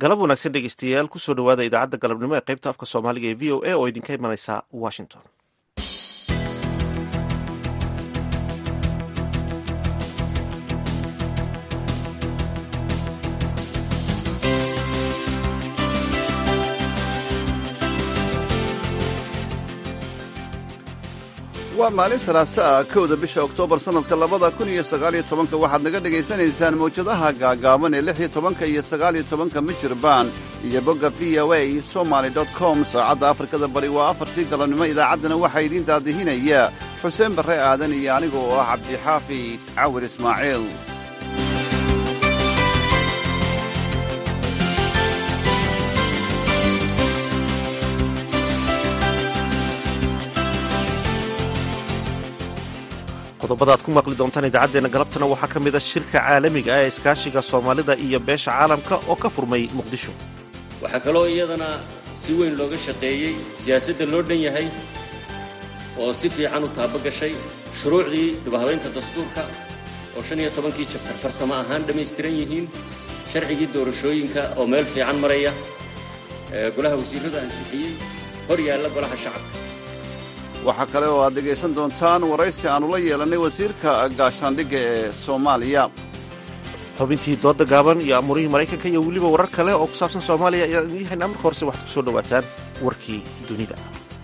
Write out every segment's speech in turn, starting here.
galab wanaagsan dhegeystayaal kusoo dhawaada idaacadda galabnimo ee qaybta afka soomaaliga ee v o a oo idinka imanaysa washington waa maalin salaasa ah kowda bisha oktoobar sannadka labada kun iyo sagaaliyo tobanka waxaad naga dhegaysanaysaan mawjadaha gaagaaban ee lix iyo tobanka iyo sagaaliyo tobanka mijirban iyo bogga v o a somaly com saacadda afrikada bari waa afartii galabnimo idaacaddana waxaa idiin daadihinaya xuseen barre aadan iyo aniga oo ah cabdixaafid cawir ismaaciil qodobada ad ku maqli doontaan idaacaddeenna galabtana waxaa ka mid a shirka caalamiga ah ee iskaashiga soomaalida iyo beesha caalamka oo ka furmay muqdisho waxaa kaloo iyadana si weyn looga shaqeeyey siyaasadda loo dhan yahay oo si fiican u taaba gashay shuruucdii dibhabaynta dastuurka oo shan iyo tobankii jabtar farsamo ahaan dhammaystiran yihiin sharcigii doorashooyinka oo meel fiican maraya golaha wasiirradu ansixiyey hor yaalla golaha shacabka waxaa kale oo aad dhegaysan doontaan waraysi aannu la yeelannay wasiirka gaashaandhigga ee soomaaliya xubintii dooda gaaban iyo amuurihii maraykanka iyo weliba warar kale oo ku saabsan soomaaliya ayaan idiin haynaa marka horese waxaad ku soo dhowaataan warkii dunida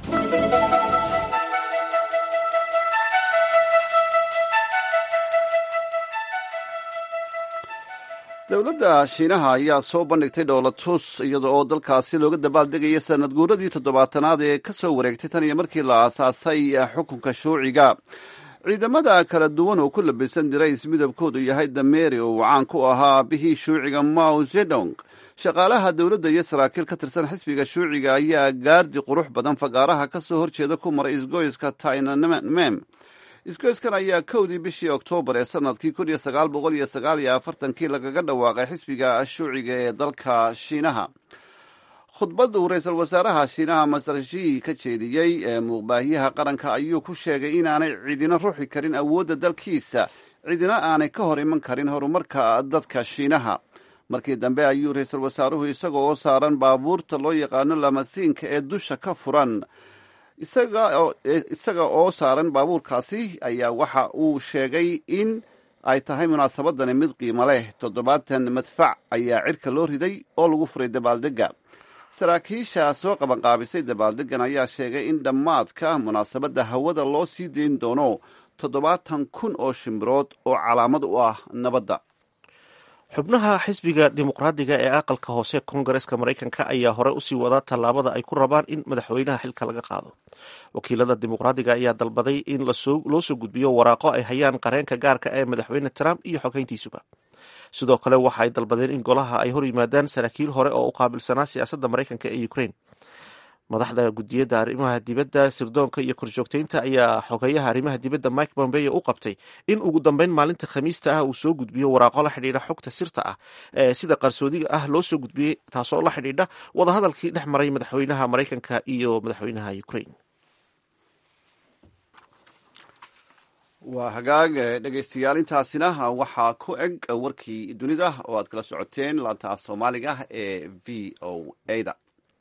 dowladda shiinaha ayaa soo bandhigtay dhoolatus iyada oo dalkaasi looga dabaaldegaya sanad guuradii toddobaatanaad ee ka soo wareegtay tan iyo markii la aasaasay xukunka shuuciga ciidamada kala duwan oo ku labisan dirays midabkoodu yahay dameeri oo uu caan ku ahaa aabihii shuuciga mao zedong shaqaalaha dowladda iyo saraakiil ka tirsan xisbiga shuuciga ayaa gaardi qurux badan fagaaraha ka soo horjeeda ku maray isgoyska tainanmem isgoyskan ayaa kowdii bishii oktoobar ee sanadkii kun iyo sagaal boqol iyo sagaal iyo afartankii lagaga dhawaaqay xisbiga shuuciga ee dalka shiinaha khudbadda uu ra-iisul wasaaraha shiinaha master shi ka jeediyey ee muuqbaahiyaha qaranka ayuu ku sheegay inaanay cidina ruxi karin awoodda dalkiisa cidina aanay ka hor iman karin horumarka dadka shiinaha markii dambe ayuu ra-iisul wasaaruhu isaga oo saaran baabuurta loo yaqaano lamasiinka ee dusha ka furan isaga oo saaran baabuurkaasi ayaa waxa uu sheegay in ay tahay munaasabadani mid qiimo leh toddobaatan madfac ayaa cirka loo riday oo lagu furay dabaaldegga saraakiisha soo qabanqaabisay dabaaldeggan ayaa sheegay in dhammaadka munaasabadda hawada loo sii dayn doono toddobaatan kun oo shimbirood oo calaamad u ah nabadda xubnaha xisbiga dimuqraadiga ee aqalka hoose koongareska maraykanka ayaa hore usii wada tallaabada ay ku rabaan in madaxweynaha xilka laga qaado wakiilada dimuqraadiga ayaa dalbaday in loo soo gudbiyo waraaqo ay hayaan qareenka gaarka ee madaxweyne trump iyo xogeyntiisuba sidoo kale waxa ay dalbadeen in golaha ay hor yimaadaan saraakiil hore oo u qaabilsanaa siyaasadda maraykanka ee ukraine madaxda gudiyadda arrimaha dibadda sirdoonka iyo korjoogteynta ayaa xogeeyaha arrimaha dibadda mike pompeo u qabtay in ugu dambeyn maalinta khamiista ah uu soo gudbiyo waraaqo la xidhiidha xogta sirta ah ee sida qarsoodiga ah loo soo gudbiyey taasoo la xidhiidha wadahadalkii dhex maray madaxweynaha maraykanka iyo madaxweynaha ukraine waa hagaag dhegaystayaal intaasina waxaa ku eg warkii dunida oo aad kala socoteen laanta af soomaaliga ee v o a da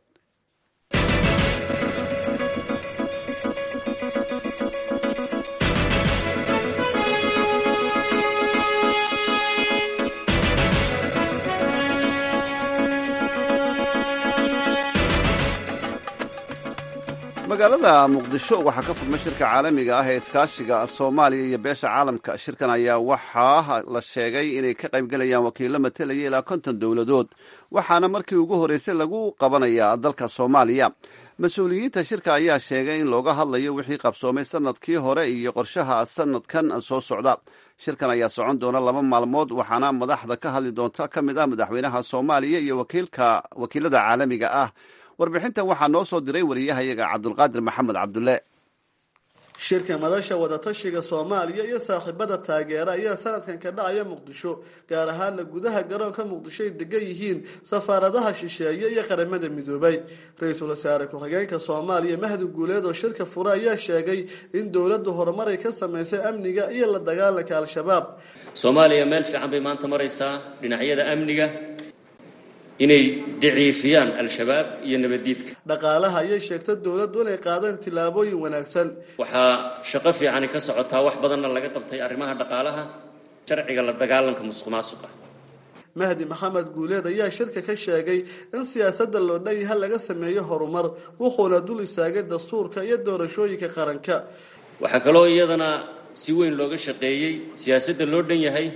magaalada muqdisho waxaa ka furmay shirka caalamiga ah ee iskaashiga soomaaliya iyo beesha caalamka shirkan ayaa waxaa la sheegay inay ka qaybgelayaan wakiilo matelaya ilaa konton dowladood waxaana markii ugu horreysay lagu qabanayaa dalka soomaaliya mas-uuliyiinta shirka ayaa sheegay in looga hadlayo wixii qabsoomay sanadkii hore iyo qorshaha sanadkan soo socda shirkan ayaa socon doona laba maalmood waxaana madaxda ka hadli doonta ka mid ah madaxweynaha soomaaliya iyo wakiilada caalamiga ah warbixintan waxaa noo soo diray wariyahayaga cabdulqaadir maxamed cabdulle shirka madasha wadatashiga soomaaliya iyo saaxiibada taageera ayaa sanadkan ka dhacaya muqdisho gaar ahaana gudaha garoonka muqdisho ay degan yihiin safaaradaha shisheeye iyo qaramada midoobay ra-iisul wasaare ku-xigeenka soomaaliya mahdi guuleed oo shirka fure ayaa sheegay in dowladdu horumaray ka samaysay amniga iyo la dagaalanka al-shabaab soomaaliya meel fiican bay maanta maraysaa dhinacyada amniga inay daciifiyaan al-shabaab iyo nabaddiidka dhaqaalaha ayay sheegta dowladdu inay qaadeen tillaabooyin wanaagsan waxaa shaqo fiicani ka socotaa wax badanna laga qabtay arrimaha dhaqaalaha sharciga la dagaalanka musuq maasuqa mahdi maxamed guuleed ayaa shirka ka sheegay in siyaasadda loo dhan yaha laga sameeyo horumar wuxuuna dul istaagay dastuurka iyo doorashooyinka qaranka waxaa kaloo iyadana si weyn looga shaqeeyey siyaasadda loo dhan yahay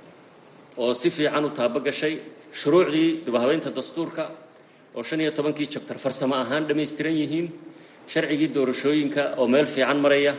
oo si fiican u taabogashay shuruucdii dibahabeynta dastuurka oo shan iyo tobankii jabtar farsamo ahaan dhammaystiran yihiin sharcigii doorashooyinka oo meel fiican maraya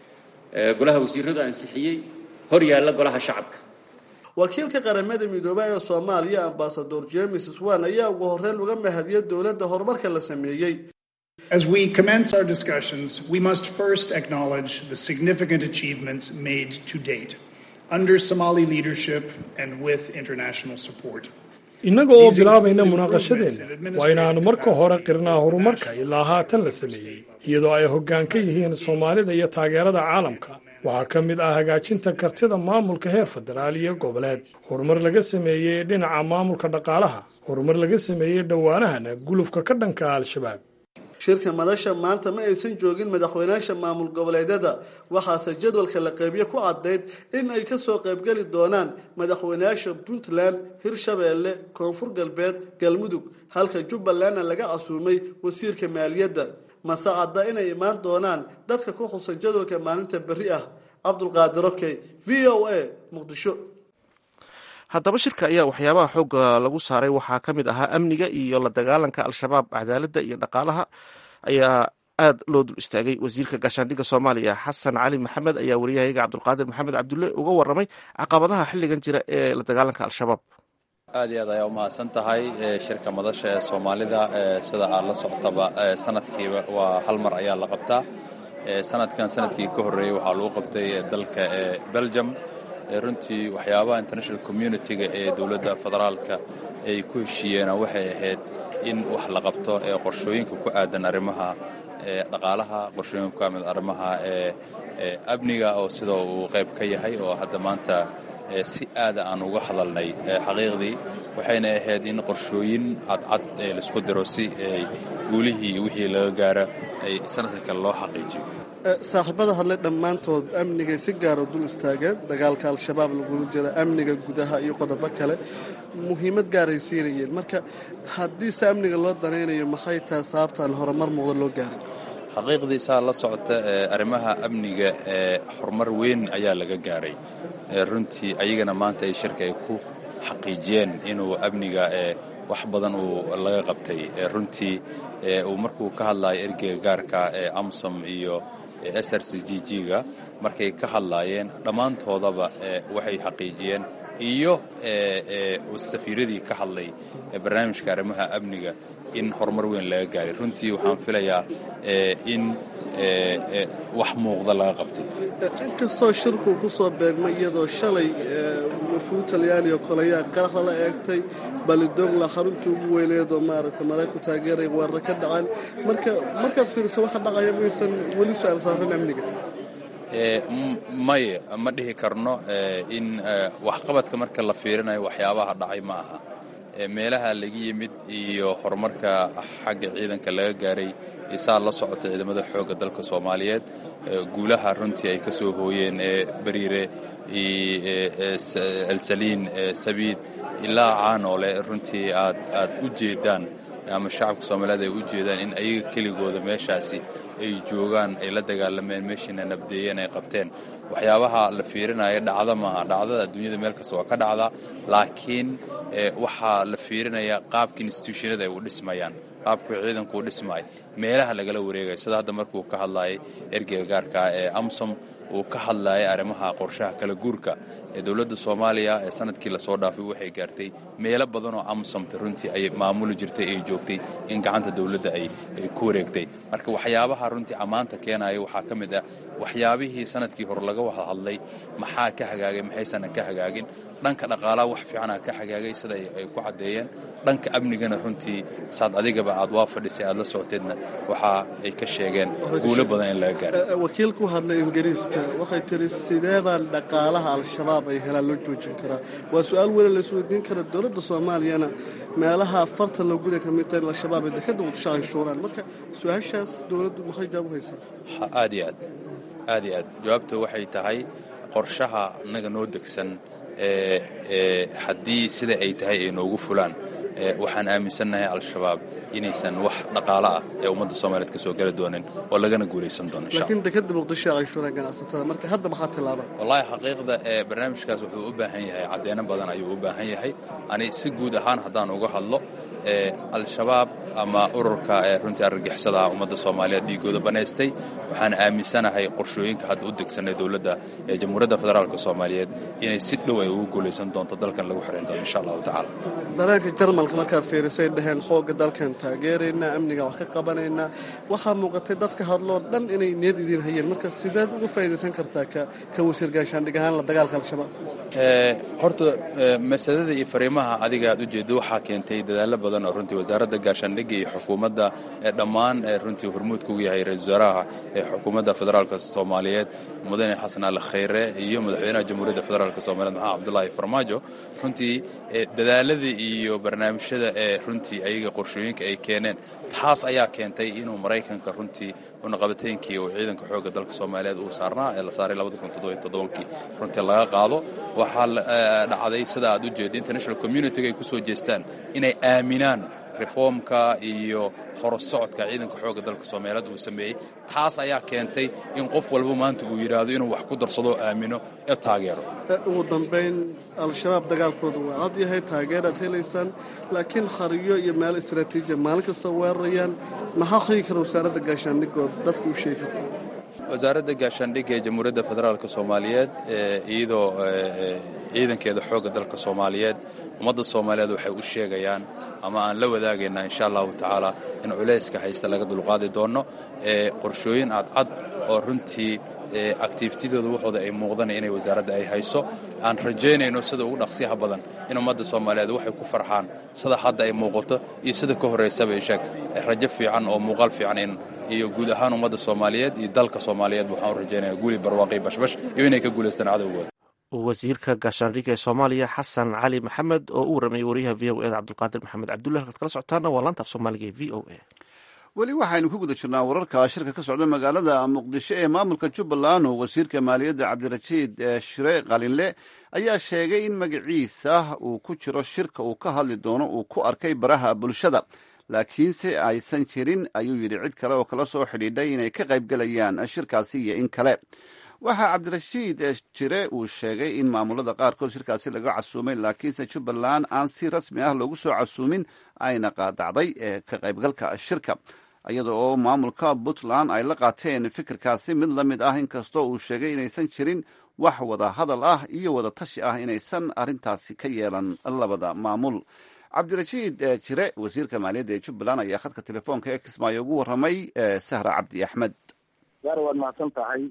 golaha wasiiradu ansixiyey hor yaalla golaha shacabka wakiilka qaramada midoobay ee soomaaliya ambasador james swan ayaa ugu horreyn uga mahadiyay dowladda horumarka la sameeyey As we commence our discussions, we must first acknowledge the significant achievements made to date under Somali leadership and with international support. innaga oo bilaabayna munaaqashadeenna waa inaannu marka hore qirnaa horumarka ilaa haatan la sameeyey iyadoo ay hoggaan ka yihiin soomaalida iyo taageerada caalamka waxaa ka mid ah hagaajinta kartida maamulka heer federaal iyo goboleed horumar laga sameeyey dhinaca maamulka dhaqaalaha horumar laga sameeyey dhowaanahana gulufka ka dhanka al-shabaab shirka madasha maanta ma aysan joogin madaxweynaasha maamul goboleedyada waxaase jadwalka la qeybiye ku caddayd in ay kasoo qaybgeli doonaan madaxweynayaasha puntland hirshabeelle koonfur galbeed galmudug halka jubbalandna laga casuumay wasiirka maaliyadda mase cadda inay imaan doonaan dadka ku xusan jadwalka maalinta berri ah cabdulqaadir okey v o a muqdisho haddaba shirka ayaa waxyaabaha xoogga lagu saaray waxaa ka mid ahaa amniga iyo la dagaalanka al-shabaab cadaaladda iyo dhaqaalaha ayaa aada loo dul istaagay wasiirka gaashaandhigga soomaaliya xasan cali maxamed ayaa wariyahayaga cabdulqaadir maxamed cabdulle uga waramay caqabadaha xilligan jira ee la dagaalanka al-shabaab aad iyo aad ayaa u mahadsan tahay shirka madasha ee soomaalida sida aad la socotaba sanadkiiba waa hal mar ayaa la qabtaa sanadkan sanadkii ka horreeyey waxaa lagu qabtay dalka belgium runtii waxyaabaha international communitiga ee dowladda federaalka ay ku heshiiyeena waxay ahayd in wax la qabto ee qorshooyinka ku aadan arrimaha dhaqaalaha qorshooyinka ku aadan arrimaha amniga oo sida uu qayb ka yahay oo hadda maanta si aada aan uga hadalnay xaqiiqdii waxayna ahayd in qorshooyin cadcad laisku diro si guulihii wixii laga gaaro ay sanadka kale loo xaqiijiyo saaxiibada hadlay dhammaantood amnigay si gaara dul istaageen dagaalka al-shabaab lagula jira amniga gudaha iyo qodobo kale muhiimad gaaray siinayeen marka haddii se amniga loo danaynayo maxay tahay sababtaan horumar muuqda loo gaaray xaqiiqdii saa la socota arrimaha amniga ee horumar weyn ayaa laga gaaray runtii ayagana maanta ay shirka ay ku xaqiijiyeen inuu amniga wax badan uu laga qabtay runtii uu markuu ka hadlayo ergeyga gaarka ee amsom iyo s r c g g-ga markay ka hadlaayeen dhammaantoodaba waxay xaqiijiyeen iyo safiiradii ka hadlay barnaamijka arrimaha amniga in horumar weyn laga gaaray runtii waxaan filayaa in wax muuqda laga qabtay inkastoo shirku ku soo beegmay iyadoo shalay wafuud talyaani oo kale ayaa qaraxda la eegtay balidogla xaruntii ugu weyneed oo maaragtay marayku taageeraya weerar ka dhacaan marka markaad fiiriso waxa dhacaya maysan weli su-aal saaran amniga maye ma dhihi karno in waxqabadka marka la fiirinayo waxyaabaha dhacay ma aha meelaha laga yimid iyo horumarka xagga ciidanka laga gaaray isaa la socota ciidamada xoogga dalka soomaaliyeed guulaha runtii ay ka soo hooyeen ee bariire elsaliin sabiid ilaa caanoole runtii aad aad u jeedaan ama shacabka soomaaliyeed ay u jeedaan in ayaga keligooda meeshaasi ay joogaan ay la dagaalameen meeshiina nabdeeyeen ay qabteen waxyaabaha la fiirinaya dhacda maaha dhacdada adduunyada meel kasta waa ka dhacdaa laakiin waxaa la fiirinayaa qaabka institutionada ay u dhismayaan qaabku ciidanku u dhismaay meelaha lagala wareegaya sida hadda markuu ka hadlayay ergeyga gaarka ee amsom uu ka hadlayay arrimaha qorshaha kala guurka ee dowladda soomaaliya ee sanadkii lasoo dhaafay waxay gaartay meelo badan oo amsomta runtii ay maamuli jirtay ay joogtay in gacanta dowladda ay ku wareegtay marka waxyaabaha runtii ammaanta keenaya waxaa ka mid ah waxyaabihii sanadkii hore laga wada hadlay maxaa ka hagaagay maxaysana ka hagaagin dhanka dhaqaalaha wax fiicana ka hagaagay sida ay ku caddeeyeen dhanka amnigana runtii saad adigaba aad waa fadhisay aad la socoteedna waxa ay ka sheegeen guulo badan in laga gaaro wakiil ku hadlay ingiriiska waxay tiri sidee baan dhaqaalaha al-shabaab ay helaan loo joojin karaa waa su-aal weli la isweydiin kara dowladda soomaaliyana meelaha farta loo guda ka mid tahay in al-shabaab ay dekada muqdisho canshuuraan marka su-aashaas dowladdu maxay jawaab u haysaa aad iyo aad aad iyo aad jawaabta waxay tahay qorshaha innaga noo degsan haddii sida ay tahay ay noogu fulaan waxaan aaminsannahay al-shabaab inaysan wax dhaqaalo ah ee ummadda soomaaliyeed ka soo geli doonin oo lagana guulaysan doono laakiin dekada muqdisho canshuuraan ganacsatada marka hadda maxaa tilaaba wallaahi xaqiiqda ee barnaamijkaas wuxuu u baahan yahay caddeeno badan ayuu u baahan yahay ani si guud ahaan haddaan uga hadlo al-shabaab ama ururka ee runtii argagixisada ummadda soomaaliyeed dhiigooda banaystay waxaan aaminsanahay qorshooyinka hadda u degsanay dowladda ee jamhuuriyadda federaalk soomaaliyeed inay si dhow ay ugu guulaysan doonto dalkan lagu xidhan doono insha allahu tacaala dareenka jarmalka markaad fiirisay dhaheen xoogga dalkan taageeraynaa amniga wax ka qabanaynaa waxaa muuqatay dadka hadloo dhan inay niyad idiin hayeen marka sideed uga faa'iidaysan kartaa ka wasiir gaashaandhig ahaan la dagaalka al-shabaab horta masalada iyo fariimaha adiga aad ujeedda waxaa keentay dadaallo badan oo runtii wasaaradda gaashaandhigga iyo xukuumadda ee dhammaan ee runtii hormuudka ugu yahay ra-isul wasaaraha ee xukuumadda federaalka soomaaliyeed mudane xasan ali khayre iyo madaxweynaha jamhuuriyadda federaalk soomaliyeed maxamed cabdulaahi farmaajo runtii dadaaladii iyo barnaamijyada ee runtii ayaga qorshooyinka ay keeneen taas ayaa keentay inuu maraykanka runtii unaqabateynkii uu ciidanka xoogga dalka soomaaliyeed uu saarnaa ee la saaray kii runtii laga qaado waxaa dhacday sida aad u jeeda international communitiga ay ku soo jeestaan inay aaminaan reformka iyo horosocodka ciidanka xoogga dalka soomaaliyeed uu sameeyey taas ayaa keentay in qof walba maanta uu yidhaahdo inuu wax ku darsado aamino ee taageero ugu dambayn al-shabaab dagaalkooda waa cad yahay taageeraad helaysaan laakiin khariyo iyo meel istraatiijiya maalin kasta weerarayaan maxaa xigi kara wasaaradda gaashaandhigood dadka u sheegi kartaa wasaaradda gaashaandhigga ee jamhuuriyadda federaalk soomaaliyeed iyadoo ciidankeeda xoogga dalka soomaaliyeed ummadda soomaaliyeed waxay u sheegayaan ama aan la wadaagaynaa insha allahu tacaala in culayska haysta laga dulqaadi doono qorshooyin cadcad oo runtii activitidooda waxooda ay muuqdana inay wasaaradda ay hayso aan rajaynayno sida ugu dhaqsiyaha badan in ummadda soomaaliyeed waxay ku farxaan sida hadda ay muuqato iyo sida ka horraysaba isheeg rajo fiican oo muuqaal fiican in iyo guud ahaan ummadda soomaaliyeed iyo dalka soomaaliyeed waxaan u rajaynaya guuli barwaaqi bashbash iyo inay ka guulaystaan cadowgooda wasiirka gaashaandhigga ee soomaaliya xasan cali maxamed oo u waramayay wariyaha v o eda cabdulqaadir maxamed cabdullahi halkaad kala socotaana waa laanta af soomaaliga ee v o a weli waxaynu ku guda jirnaa wararka shirka ka socda magaalada muqdisho ee maamulka jubbaland oo wasiirka maaliyadda cabdirashiid shire qalinle ayaa sheegay in magaciisa uu ku jiro shirka uu ka hadli doono uu ku arkay baraha bulshada laakiinse aysan jirin ayuu yidhi cid kale oo kala soo xidhiidhay inay ka qaybgelayaan shirkaasi iyo in kale waxaa cabdirashiid jire uu sheegay in maamulada qaarkood shirkaasi laga casuumay laakiinse jubbaland aan si rasmi ah loogu soo casuumin ayna qaadacday ee ka qaybgalka shirka iyada oo maamulka puntland ay la qaateen fikirkaasi mid la mid ah inkastoo uu sheegay inaysan jirin wax wada hadal ah iyo wada tashi ah inaysan arrintaasi ka yeelan labada maamul cabdirashiid jire wasiirka maaliyadda ee jubbaland ayaa khadka telefoonka ee kismaayo ugu warramay sahra cabdi axmed gaar waad mahadsan tahay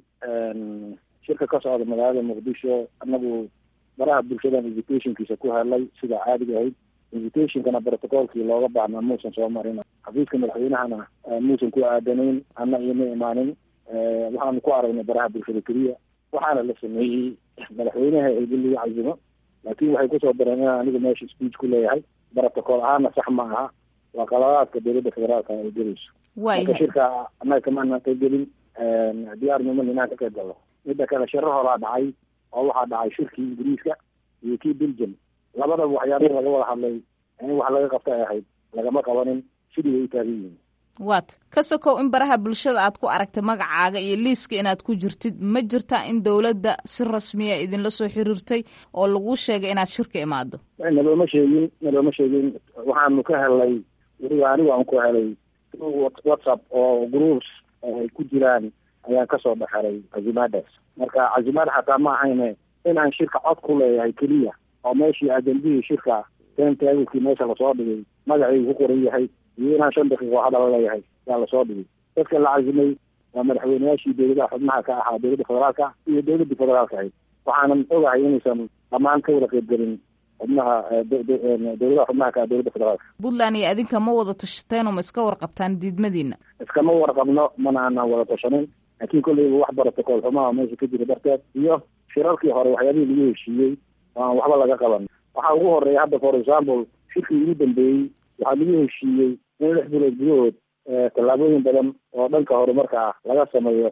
shirka ka socda magaalada muqdisho anagu baraha bulshadan invitationkiisa ku helay sida caadiga ahayd invitationkana protocolkii looga baahnaa muusan soo marin xafiiska madaxweynahana muusan ku aadanayn ana ioma imaanin waxaanu ku aragnay baraha bulshada keliya waxaana la sameeyey madaxweynaha eedin lagu cazimo laakin waxay kusoo dareen inaan aniga meesha speech ku leeyahay protocol ahaana sax ma aha waa qaladaadka dowladda federaalka ay gelayso marka shirka annaga kamaana qaybgelin diyaarniman inaan ka qayb galno midda kale shiro horaa dhacay oo waxaa dhacay shirkii ingiriiska iyo kii belgium labadaba waxyaabihii laga wada hadlay in wax laga qabta ay ahayd lagama qabanin sidii way u taagan yihiin waat ka sokow in baraha bulshada aad ku aragtay magacaaga iyo liiska inaad ku jirtid ma jirtaa in dowladda si rasmiya idinla soo xiriirtay oo lagu sheegay inaad shirka imaado nalooma sheegin nalooma sheegin waxaanu ka helnay weliba anigu aan ku helay whatsapp oo groups ay ku jiraan ayaan kasoo dhexelay cazimaadaas marka cazimaad xataa ma ahayne inaan shirka cod ku leeyahay keliya oo meeshii ajendihii shirka tentaagilkii meesha lasoo dhigay magacaygu ku qoran yahay iyo inaan shan daqiiqo hadal leeyahay yaa lasoo dhigay dadka la cazimay waa madaxweyneyaashii dowladaha xubnaha ka ahaa dowladda federaalka iyo dowladda federaalka ahayd waxaanan ogahay inaysan dhammaan ka wada qaybgelin xubnaha dowladaha xubnaha ka dowladda federaalka puntland iyo adinka ma wada tashateenoo ma iska warqabtaan diidmadiina iskama warqabno mana aanan wada tashanin laakiin kolleyba wax protocol xumaha meesha ka jira darteed iyo shirarkii hore waxyaabihii lagu heshiiyey oo aan waxba laga qaban waxaa ugu horeeya hadda for example shirkii ugu dambeeyey waxaa lagu heshiiyey in lix bilood gudahood tallaabooyin badan oo dhanka horumarka ah laga sameeyo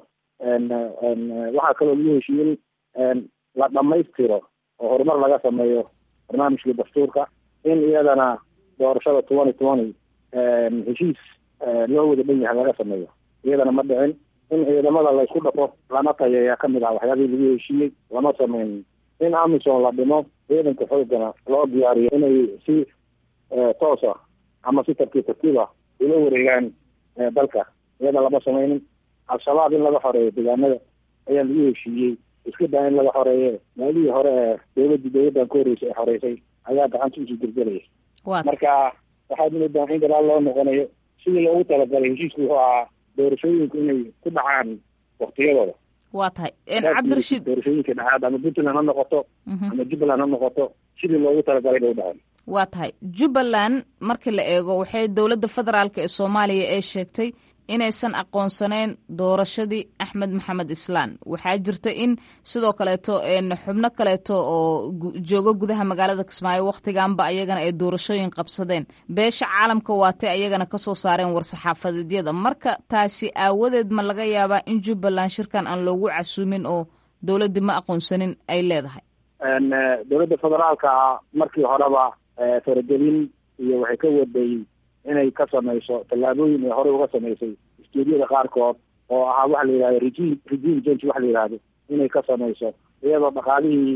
waxaa kaloo lagu heshiiyey in la dhamaystiro oo horumar laga sameeyo barnaamijkii dastuurka in iyadana doorashada twenty twenty heshiis loo wada dhan yahay laga sameeyo iyadana ma dhicin in ciidamada laysku dhafo lana tayeeyaa kamid ah waxyaabihii lagu heshiiyey lama sameynin in amison la dhimo ciidanka xoogana loo diyaariyo inay si toosa ama si tartiib tartiiba ula wareegaan dalka iyada lama sameynin al-shabaab in laga xoreeyo deegaanada ayaa lagu heshiiyey iska daa in laga xoreeye maalihii hore ee dowladii dowladdan ka horreysay ee xoreysay ayaa gacanta usii gelgelaya marka waxaad moodaa in gadaal loo noqonayo sidii loogu talagalay heshiisku wuxuu ahaa doorashooyinku inay ku dhacaan waktiyadooda waa tahay cabdirashiid doorashooyinka dhacaad ama puntland ha noqoto ama jubbaland ha noqoto sidii loogu talagalay bay u dhaceen waa tahay jubbaland markii la eego waxay dowladda federaalk ee soomaaliya ee sheegtay inaysan aqoonsaneyn doorashadii axmed maxamed islaan waxaa jirta in sidoo kaleeto xubno kaleeto oo jooga gudaha magaalada kismaayo wakhtiganba ayagana ay doorashooyin qabsadeen beesha caalamka waatay ayagana kasoo saareen war-saxaafadeedyada marka taasi aawadeed ma laga yaabaa in jubbaland shirkan aan loogu casuumin oo dowladdii ma aqoonsanin ay leedahay dowladda federaalka markii horeba faragelin iyo waxay ka waday inay ka samayso tallaabooyin ay horey uga samaysay istuudiyada qaarkood oo ahaa waxa la yidhahdo regime regime change waxa la yidhahdo inay ka samayso iyadoo dhaqaalihii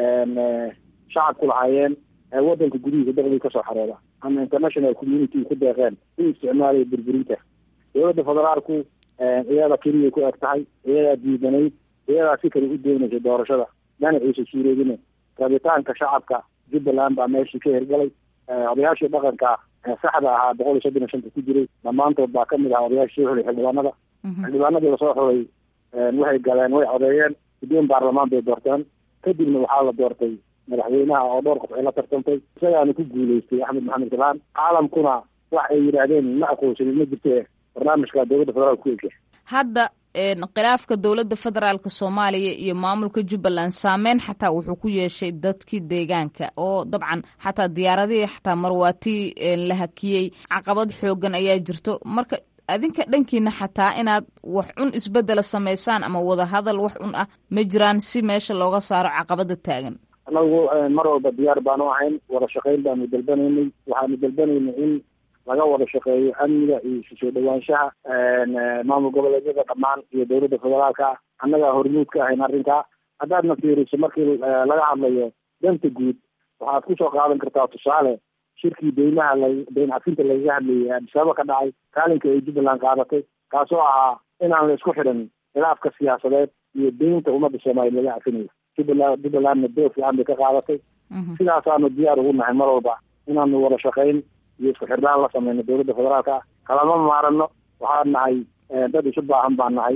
shacabku lahaayeen waddanka gudihiisa daqdii kasoo xareeda ama international community ku deeqeen u isticmaalaya burburinta dowladda federaalku iyada keliyay ku eg tahay iyadaa diidanayd iyadaa si kale u doonaysay doorashada dhanaciisa suureedine rabitaanka shacabka jubbaland baa meeshii ka hirgalay odayaashii dhaqanka saxda ahaa boqol iyo soddon iyo shanta ku jiray dhammaantood baa kamid ahaa odayaashii soo xulay xildhibaanada xildhibaanadii lasoo xulay waxay galeen way codeeyeen guddoon baarlamaan bay doorteen kadibna waxaa la doortay madaxweynaha oo dhowr qof ay la tartantay isagaana ku guuleystay axmed maxamed galaan caalamkuna wax ay yidhaahdeen ma aqoonsanin ma jirte barnaamijka dowladda federaalka ku egya hadda khilaafka dowladda federaalka soomaaliya iyo maamulka jubbaland saameyn xataa wuxuu ku yeeshay dadkii deegaanka oo dabcan xataa diyaaradihii xataa marwaatii la hakiyey caqabad xoogan ayaa jirto marka adinka dhankiina xataa inaad wax cun isbedela samaysaan ama wadahadal wax cun ah ma jiraan si meesha looga saaro caqabada taagan anagu mar walba diyaar baanu ahayn wada shaqayn baanu dalbanaynay waxaanu dalbanaynay in laga wada shaqeeyo amniga iyo isu soo dhawaanshaha maamul goboleedyada dhammaan iyo dowladda federaalka annagaa hormuud ka ahayn arrinkaa haddaadna fiiriso markii laga hadlayo danta guud waxaad kusoo qaadan kartaa tusaale shirkii deymaha la deyn cafinta lagaga hadlayay adisababa ka dhacay kaalinka ay jubbaland qaadatay kaasoo ahaa inaan la isku xidhan khilaafka siyaasadeed iyo deynta ummadda soomaaliya laga cafinayo jubbaland jubbalandna door fiican bay ka qaadatay sidaasaanu diyaar ugu nahay mar walba inaanu wada shaqayn iyo isku xirnaan la sameyno dowladda federaalka kalama maarano waxaan nahay dad isu baahan baan nahay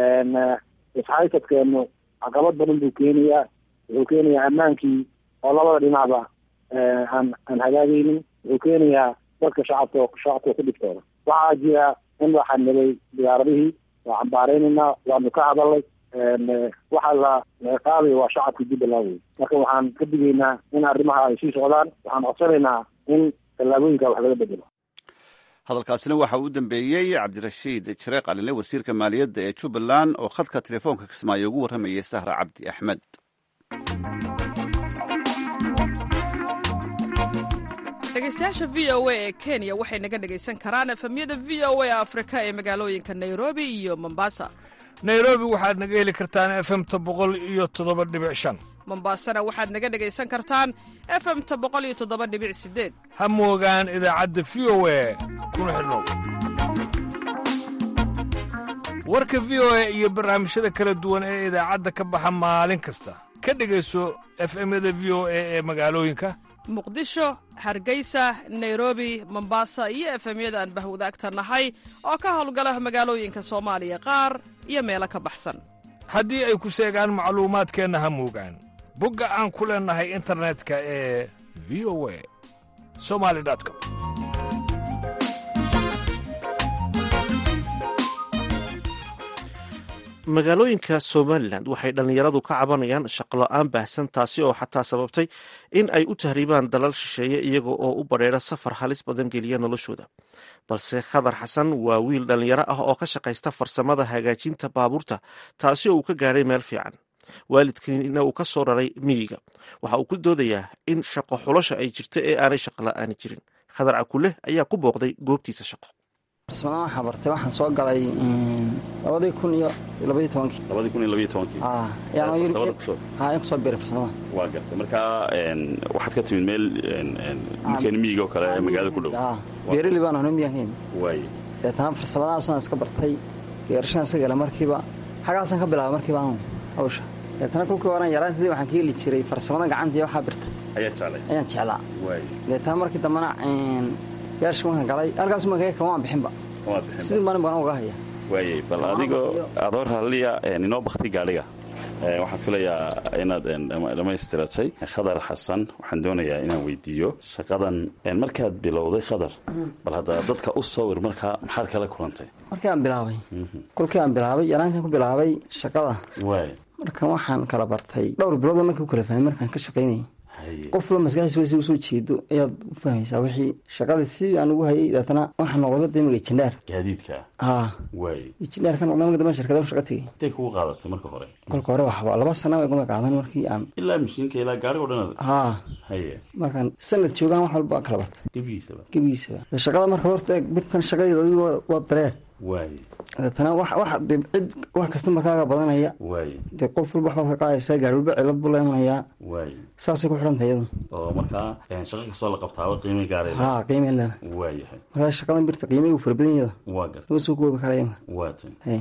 isxaysadkeenu caqabad badan buu keenayaa wuxuu keenayaa ammaankii oo labada dhinacba aan aan hagaagaynin wuxuu keenayaa dadka shacabka shacabka ku dhibtooda waxaa jira in la xanibay diyaaradihii waa cambaareynayna waanu ka hadalnay waxa la ciqaabay waa shacabka jubbaland wey marka waxaan ka digaynaa in arrimaha ay sii socdaan waxaan codsanaynaa in tallaabooyinka wax laga bedelo hadalkaasina waxa uu dambeeyey cabdirashiid jareeq alinle wasiirka maaliyadda ee jubbaland oo khadka telefoonka kismaayo ugu warramayay sahra cabdi axmed dhegeystayaasha v o a ee kenya waxay naga dhegaysan karaan efemyada v o a afrika ee magaalooyinka nairobi iyo mombasa nairobi waxaad naga heli kartaan efemta boqol iyo toddoba dhibic shan mombasana waxaad naga dhegaysan kartaan efemta boqol iyo toddoba dhibic sideed ha moogaan idaacadda v o a kuna xidhnow warka v o a iyo barnaamijyada kala duwan ee idaacadda ka baxa maalin kasta ka dhegayso efemyada v o a ee magaalooyinka muqdisho hargeysa nairobi mombasa iyo efemyada aan bahwadaagta nahay oo ka howlgala magaalooyinka soomaaliya qaar iyo meelo ka baxsan haddii ay ku seegaan macluumaadkeenna ha moogaan bogga aan ku leennahay internetka ee v o a somaly com magaalooyinka somalilan waxay dhallinyaradu ka cabanayaan shaqola-aan baahsan taasi oo xataa sababtay in ay u tahriibaan dalal shisheeye iyaga oo u badheera safar halis badan geliya noloshooda balse khadar xasan waa wiil dhallinyaro ah oo ka shaqaysta farsamada hagaajinta baabuurta taasi oo uu ka gaadhay meel fiican waalidkiina uu ka soo raray miyiga waxa uu ku doodayaa in shaqo xulosha ay jirto ee aanay shaqola'aani jirin khadar cakuleh ayaa ku booqday goobtiisa shaqo farsamadan waxaa bartay waxaan soo galay labadii kun iyo labadii tobankii labadii kun iyo labaiyo tobankii farsamada kusoo ayaan kusoo biiray farsamada waa gartay markaa waxaad ka timid meel dhulkeena miyiga oo kale ee magaalada ku dhow beerili baan ahno miyan ka yimid waay deetana farsamadaasaan iska bartay geerashaan iska gala markiiba xagaasaan ka bilaabay markiiba anu hawsha deetana kulkii horan yaraantadii waxaan ka heli jiray farsamada gacantii waxaa birta ayaa jeclay ayaan jeclaa waay deetana markii dambena gaashka markaan galay halkaas markaa kamaan bixinba kamaad bixin sidii maalin baan uga haya waayey bal adigoo adoo raalliya inoo bakti gaadhiga waxaan filayaa inaad dhammaystiratay khadar xasan waxaan doonayaa inaan weydiiyo shaqadan markaad bilowday khadar bal hadda dadka u sawir markaa maxaad kala kulantay markii aan bilaabay kolkii aan bilaabay yaraankan ku bilaabay shaqada waay marka waxaan kala bartay dhowr bilood markii u kala fahmay markaan ka shaqaynayay qofba maskaxdiis wa usoo jeedo ayaad u fahmaysaa wixii shaqadii si aan ugu hayay deetana waxaa noqday damiga jindhaar gaadiidka haa waay jindhaar ka noqday marka dambe shirkada shaqa tegay intay kugu qaadatay marka hore kolka hore waxba laba sana way guma qaadan markii aan ilaa mishiinka ilaa gaarigo dhan haa haye markaan sanad joogaan wax walba kala bartay gebigiisaba gebigiisaba shaqada marka horta birtan shaqadeeda adigu waa dareer waay deetana wax wax dee cid wax kasta markaaga badanaya waay dee qof walba waxbaad ka qaadaysaa gaari walba cilad buu la imanayaa waay saasay ku xidhanta iyadu oo markaa shaqa kastoo la qabtaaba qiimay gaaraya haa qiimay leeda waayahay markaa shaqadan birta qiimay uu fara badan yada waa garta lama soo koobi karaya waa tan hay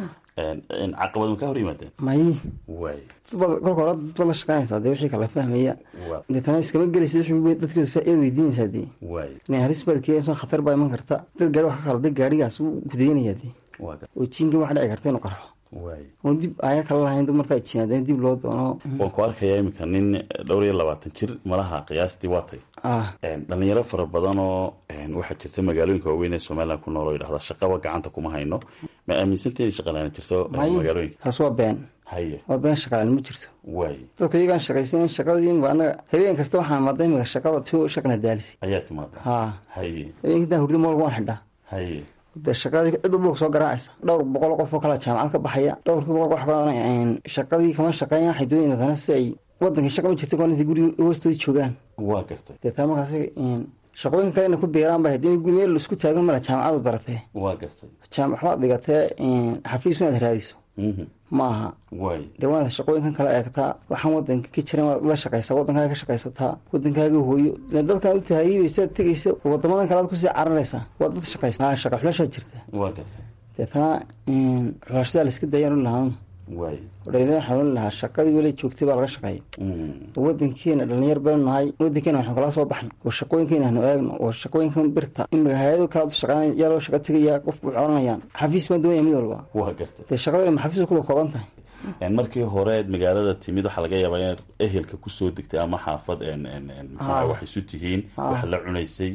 caqabad ma ka hor yimaadeen mayi waay dadbaad kolka hore dadbaad la shaqaynaysaa dee wixii kala fahmaya waa deetana iskama gelaysa wixii dadkeedu faa'iida weydiinaysaa dee waay inay halis baad keenayso khatar baa iman karta dad gaari wax ka khalday gaarigaas wuu gudaynaya dee waa garta oo jiinka wax dhici karta inuu qarxo waay oon dib aya kala lahayn dib markaa jiinaadeen dib loo doono waan ku arkayaa iminka nin dhowr iyo labaatan jir malaha qiyaastii waatay ah dhalinyaro fara badan oo waxaa jirta magaalooyinka waaweyn ee somalilan ku nool oo yidhahda shaqaba gacanta kuma hayno ma aaminsanti inay shaqalaani jirto mayi magaalooyinka taas waa been haye waa been shaqalaan ma jirto waay dadka iyagaan shaqaysan shaqadii anaga habeen kasta waxaan maday imika shaqada ti shaqna daalisi ayaa timaada haa haye habeenkii intaan hurdo moolka waan xidhaa haye dee shaqadii cid walba soo garaacaysa dhowr boqol qof oo kala jaamacad ka baxaya dhowrkii boqol wax ka shaqadii kama shaqeeyaan waxay doonayaan dana si ay wadankii shaqa ma jirto koon intay guriga hoostooda joogaan waa gartay deetana markaas shaqooyin kale inay ku beeraan ba haddii meel isku taagan mala jaamacadu baratee waa gartay jaamac waxbaad dhigatee xafiis inaad raadiso ma aha waay dee waanaad shaqooyinkan kala eegtaa waxaan wadanka ka jiran waad la shaqaysaa wadankaaga ka shaqaysataa wadankaaga hooyo dee dalkan u tahaayibaysaad tegaysa wadamadan kale aad kusii cararaysaa waa dad shaqaysa shaqa xulashaa jirta waa gartay deetana xulashadaa la iska daayaan u lahaan waay dhalinyarada xanuun lahaa shaqadii weli joogtay baa laga shaqeeya oo wadankeena dhalinyar baynu nahay wadankeena waxnu kala soo baxno oo shaqooyinkeena hanu eegno oo shaqooyinkan birta imika hay-ado kala u shaqeynaya yaa loo shaqa tegaya qofku waxay oranayaan xafiis baan doonaya mid walba waa gartay dee shaqada ma xafiis kuda kooban tahay markii horeed magaalada timid waxaa laga yaabaa inaad ehelka kusoo degtay ama xaafad maxaa wax isu tihiin wax la cunaysay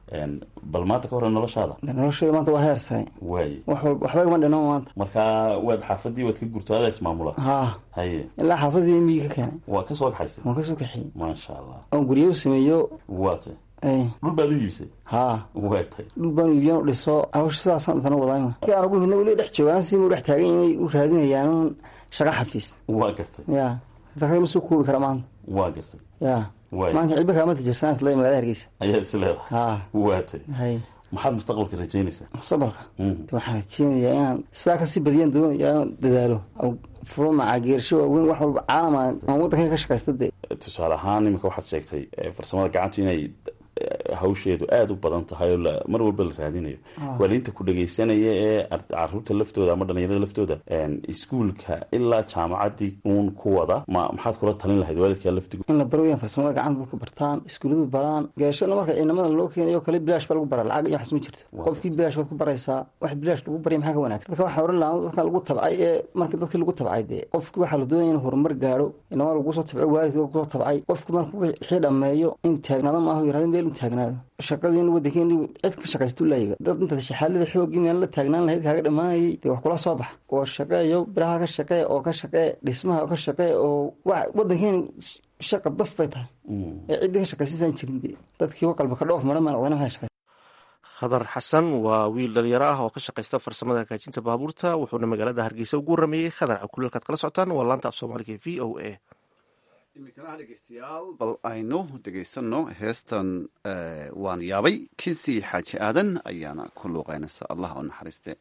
bal maanta ka hore noloshaada noloshayda maanta waa heer sare waay wax walba waxba igama dhinama maanta markaa waad xaafadii waad ka gurto adaa ismaamula haa haye ilaa xaafadii miyi ka keenay waa kasoo kaxaysay waan kasoo kaxiyey maasha allah oon guryo u sameeyo waa tay ay dhul baad u iibisay haa waa tay dhul baan iibiyan u dhiso hawsha sidaasaan intana wadaayma markii aan ugu hidna weli dhex joogaan si mu dhex taagan inay u raadinayaan shaqa xafiis waa gartay ya dadka ma soo koobi kara maanta waa gartay ya waay maanta cilba kaama tijirsana isla magaalada hargeysa ayaad is leedahay haa waa tay hay maxaad mustaqbalka rajaynaysaa mustaqbalka de waxaan rajeynayaa inaan sidaa kasii badiyaan doonaya inaan dadaalo furo macaageersho waaweyn wax walba caalama aan waddanka ka shaqaysta dee tusaale ahaan iminka waxaad sheegtay farsamada gacantu inay hawsheedu aada u badan tahay oo mar walba la raadinayo waalidiinta ku dhegaysanaya ee caruurta laftooda ama dhalinyarada laftooda iskuulka ilaa jaamacadii uun ku wada ma maxaad kula talin lahayd waalidka laftigu in la baro weyaan farsamada gacanta dadku bartaan iskuulladu baraan geeshana marka ciidamada loo keenayo kale bilaash baa lagu bara lacag iyo waxas ma jirto qofkii bilaash baad ku baraysaa wax bilaash lagu barya maxaa ka wanaagsan dadka waxaa oran lahaa dadka lagu tabcay ee marka dadkii lagu tabcay dee qofki waxaa la doonaya in horumar gaadho inama lagu soo tabcay waalidka kusoo tabcay qofki marka wixii dhammeeyo in taagnaado maaha yirahdo meel in taagnaado shaqadiin wadankeeni cid ka shaqaysta laayaba dad intaad shaxaalada xoogii meel la taagnaan lahayd kaaga dhammaanayay dee wax kula soo bax oo shaqeeyo biraha ka shaqee oo ka shaqee dhismaha ka shaqee oo wax wadankeeni shaqa daf bay tahay ee ciddii ka shaqaysiisaan jirin dadkii waqalba ka dhoof maran maan odana maxay shaqay khadar xasan waa wiil dhalinyaro ah oo ka shaqaysta farsamada hagaajinta baabuurta wuxuuna magaalada hargeysa ugu warameeyey khadar cakuleelkaad kala socotaan waa laanta af soomaaliga v o a iminkana dhegeystayaal bal aynu dhegaysano heestan waan yaabay kinsi xaaji aadan ayaana ku luuqeynaysa allah u naxariiste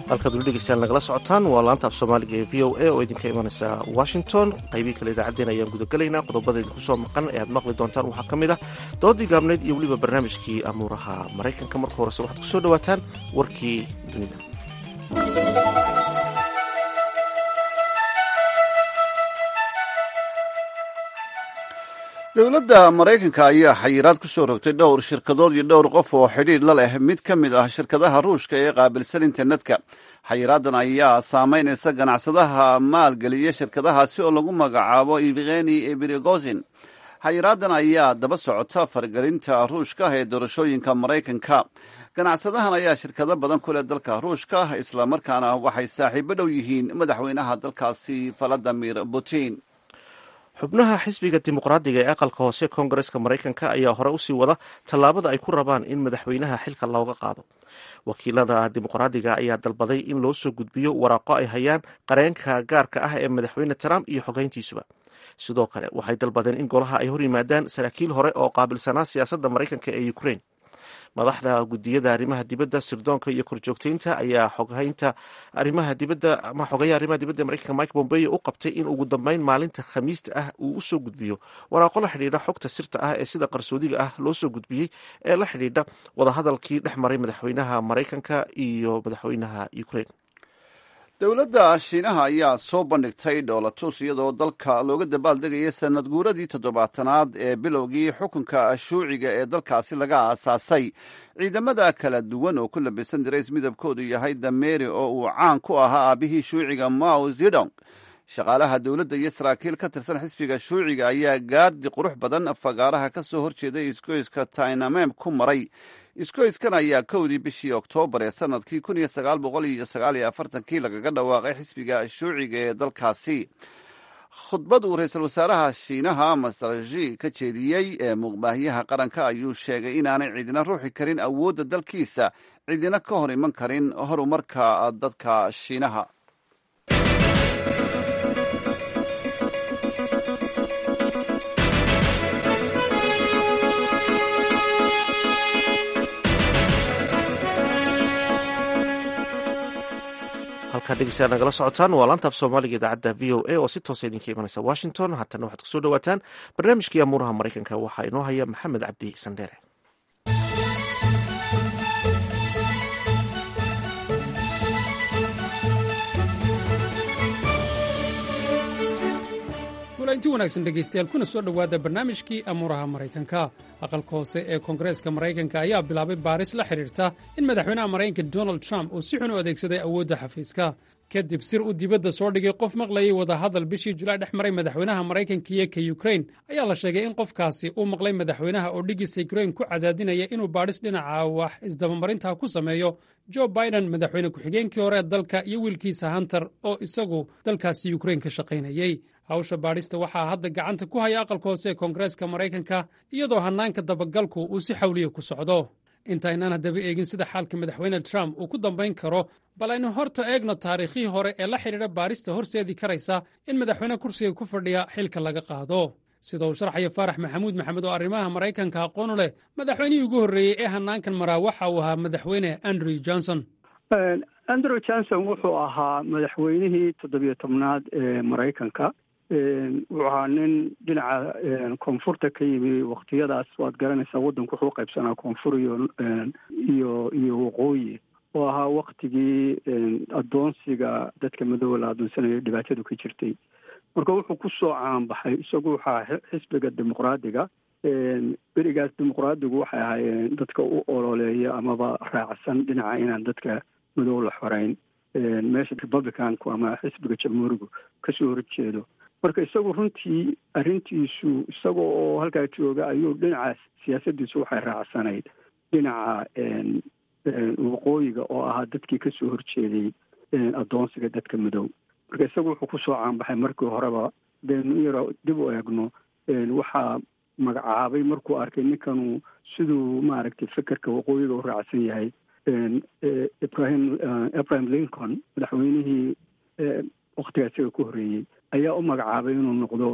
halkaad weli dhegeystaan nagala socotaan waa laanta af soomaaliga ee v o a oo idinka imanaysa washington qaybihii kale idaacaddeen ayaan gudagelaynaa qodobada idinku soo maqan ee aad maqli doontaan waxaa ka mid ah doodii gaabneyd iyo weliba barnaamijkii amuuraha maraykanka marka horese waxaad ku soo dhowaataan warkii dunida dowladda maraykanka ayaa xayiraad ku soo rogtay dhowr shirkadood iyo dhowr qof oo xidhiidh la leh mid ka mid ah shirkadaha ruushka ee qaabilsan internetka xayiraadan ayaa saamaynaysa ganacsadaha maalgeliya shirkadahaasi oo lagu magacaabo evgeni ebrigozin xayiraadan ayaa daba socota fargelinta ruushka ee doorashooyinka maraykanka ganacsadahan ayaa shirkado badan ku leh dalka ruushka islamarkaana waxay saaxiibo dhow yihiin madaxweynaha dalkaasi valadimir putin xubnaha xisbiga dimuqraadiga ee aqalka hoose koongareska maraykanka ayaa hore usii wada tallaabada ay ku rabaan in madaxweynaha xilka looga qaado wakiilada dimuqraadiga ayaa dalbaday in loo soo gudbiyo waraaqo ay hayaan qareenka gaarka ah ee madaxweyne trump iyo xogeyntiisuba sidoo kale waxay dalbadeen in golaha ay hor yimaadaan saraakiil hore oo qaabilsanaa siyaasadda maraykanka ee ukraine madaxda gudiyada arrimaha dibadda sirdoonka iyo korjoogteynta ayaa xoghaynta arrimaha dibadda ama xogeeya arrimaha dibadda ee maraykanka mike pompeo u qabtay in ugu dambeyn maalinta khamiista ah uu usoo gudbiyo waraaqo la xidhiidha xogta sirta ah ee sida qarsoodiga ah loo soo gudbiyey ee la xidhiidha wadahadalkii dhex maray madaxweynaha maraykanka iyo madaxweynaha ukraine dowladda shiinaha ayaa soo bandhigtay dhoolatus iyadoo dalka looga dabaaldegaya sanad guuradii toddobaatanaad ee bilowgii xukunka shuuciga ee dalkaasi laga aasaasay ciidamada kala duwan oo ku labisan darays midabkoodu yahay dameeri oo uu caan ku ahaa aabihii shuuciga mao zedong shaqaalaha dowladda iyo saraakiil ka tirsan xisbiga shuuciga ayaa gaardi qurux badan fagaaraha ka soo horjeeday isgoyska tainamem ku maray isgoyskan ayaa kowdii bishii oktoobar ee sanadkii kun iyo sagaal boqol iyo sagaal iyo afartankii lagaga dhawaaqay xisbiga shuuciga ee dalkaasi khudbad uu ra-iisul wasaaraha shiinaha masarji ka jeediyey ee muqbaahyaha qaranka ayuu sheegay inaanay cidina ruuxi karin awoodda dalkiisa cidina ka hor iman karin horumarka dadka shiinaha halkaa dhegeystayaal nagala socotaan waa laanta af soomaaliga idaacadda v o a oo si toosa idinka imanaysa washington haatana waxaad kusoo dhawaataan barnaamijkii amuuraha maraykanka waxaa inoo haya maxamed cabdi sandheere inti wanaagsan dhegaystayaal kuna soo dhowaada barnaamijkii amuuraha maraykanka aqalka hoose ee koongareeska maraykanka ayaa bilaabay baaris la xidhiirta in madaxweynaha maraykanka donald trump uu si xun u adeegsaday awoodda xafiiska kadib sir uu dibadda soo dhigay qof maqlayay wadahadal bishii julaay dhex maray madaxweynaha maraykanka iyo ka yukrain ayaa la sheegay in qofkaasi uu maqlay madaxweynaha oo dhigiisa yukrain ku cadaadinaya inuu baadhis dhinaca wax isdabamarinta ku sameeyo jo biden madaxweyne ku-xigeenkii hore ee dalka iyo wiilkiisa hunter oo isagu dalkaasi yukrain ka shaqaynayey hawsha baadhista waxaa hadda gacanta ku haya aqalka hoose ee koongareeska maraykanka iyadoo hannaanka dabagalku uu si xawliya ku socdo intaynaan haddaba eegin sida xaalka madaxweyne trump uu ku dambayn karo bal aynu horta eegno taariikhii hore ee la xidhiidha baadhista horseedi karaysa in madaxweyne kursiga ku fadhiya xilka laga qaado sida uu sharxaya faarax maxamuud maxamed oo arrimaha maraykanka aqoonu leh madaxweynihii ugu horreeyey ee hannaankan maraa waxa uu ahaa madaxweyne andrew johnson andrew johnson wuxuu ahaa madaxweynihii toddobiyo tobnaad ee maraykanka wuxuu ahaa nin dhinaca koonfurta ka yimi waktiyadaas waad garanaysaa waddanku wuxuu qaybsanaa koonfur iyo iyo iyo waqooyi oo ahaa waktigii addoonsiga dadka madooba la addoonsanayo dhibaatadu ka jirtay marka wuxuu ku soo caanbaxay isagu waxaa xisbiga dimuqraadiga berigaas dimuqraadigu waxay ahaayeen dadka u ololeeya amaba raacsan dhinaca inaan dadka madow la xoreyn meesha republicanku ama xisbiga jamhuurigu kasoo horjeedo marka isagu runtii arrintiisu isaga oo halkaa jooga ayuu dhinaca siyaasaddiisu waxay raacsanayd dhinaca waqooyiga oo ahaa dadkii kasoo horjeeday addoonsiga dadka madow marka isagu wuxuu kusoo caanbaxay markii horeba denu yaro dib u eegno waxaa magacaabay markuu arkay ninkanu siduu maaragtay fekerka waqooyiga u raacsan yahay ibrahim ibrahim lincoln madaxweynihii waktigaa isaga ku horreeyey ayaa u magacaabay inuu noqdo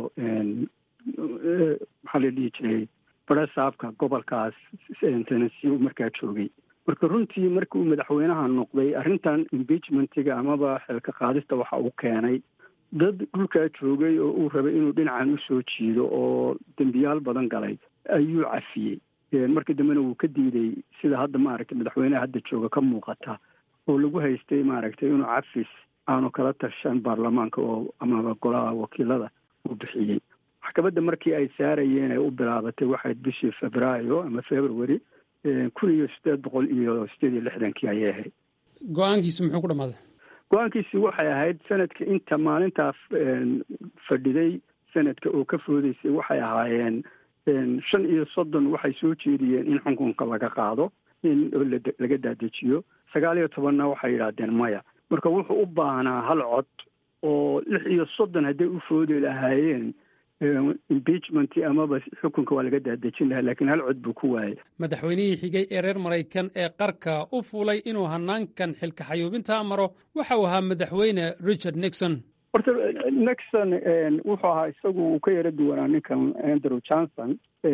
maxaa la dhihi jiray barasaabka gobolkaas tennessee uu markaa joogay marka runtii markii uu madaxweynaha noqday arrintan impeachmentiga amaba xilka qaadista waxa uu keenay dad dhulkaa joogay oo uu rabay inuu dhinacan usoo jiido oo dembiyaal badan galay ayuu cafiyey markii dambena wuu ka diiday sida hadda maaragtay madaxweynaha hadda jooga ka muuqata oo lagu haystay maaragtay inuu cafis aanu kala tashan baarlamaanka oo amaba golaha wakiilada uu bixiyey maxkamadda markii ay saarayeen ay u bilaabatay waxayd bishii febraayo ama february kun iyo sideed boqol iyo sideed iyo lixdankii ayay ahayd go-aankiisi muxuu ku dhamaaday go-aankiisi waxay ahayd sanadka inta maalintaa fadhiday sanadka oo ka foodeysay waxay ahaayeen shan iyo soddon waxay soo jeediyeen in xukunka laga qaado in laga daadejiyo sagaal iyo tobanna waxay yidhaahdeen maya marka wuxuu u baahnaa hal cod oo lix iyo soddon hadday u foodi lahaayeen impeachment amaba xukunka waa laga daadejin lahaa laakiin hal cod buu ku waayay madaxweynihii xigay ee reer maraykan ee qarka u fuulay inuu hanaankan xilka xayuubinta maro waxa uu ahaa madaxweyne richard nixon horta nixon wuxuu ahaa isagu uu ka yara duwanaa ninkan andrew johnson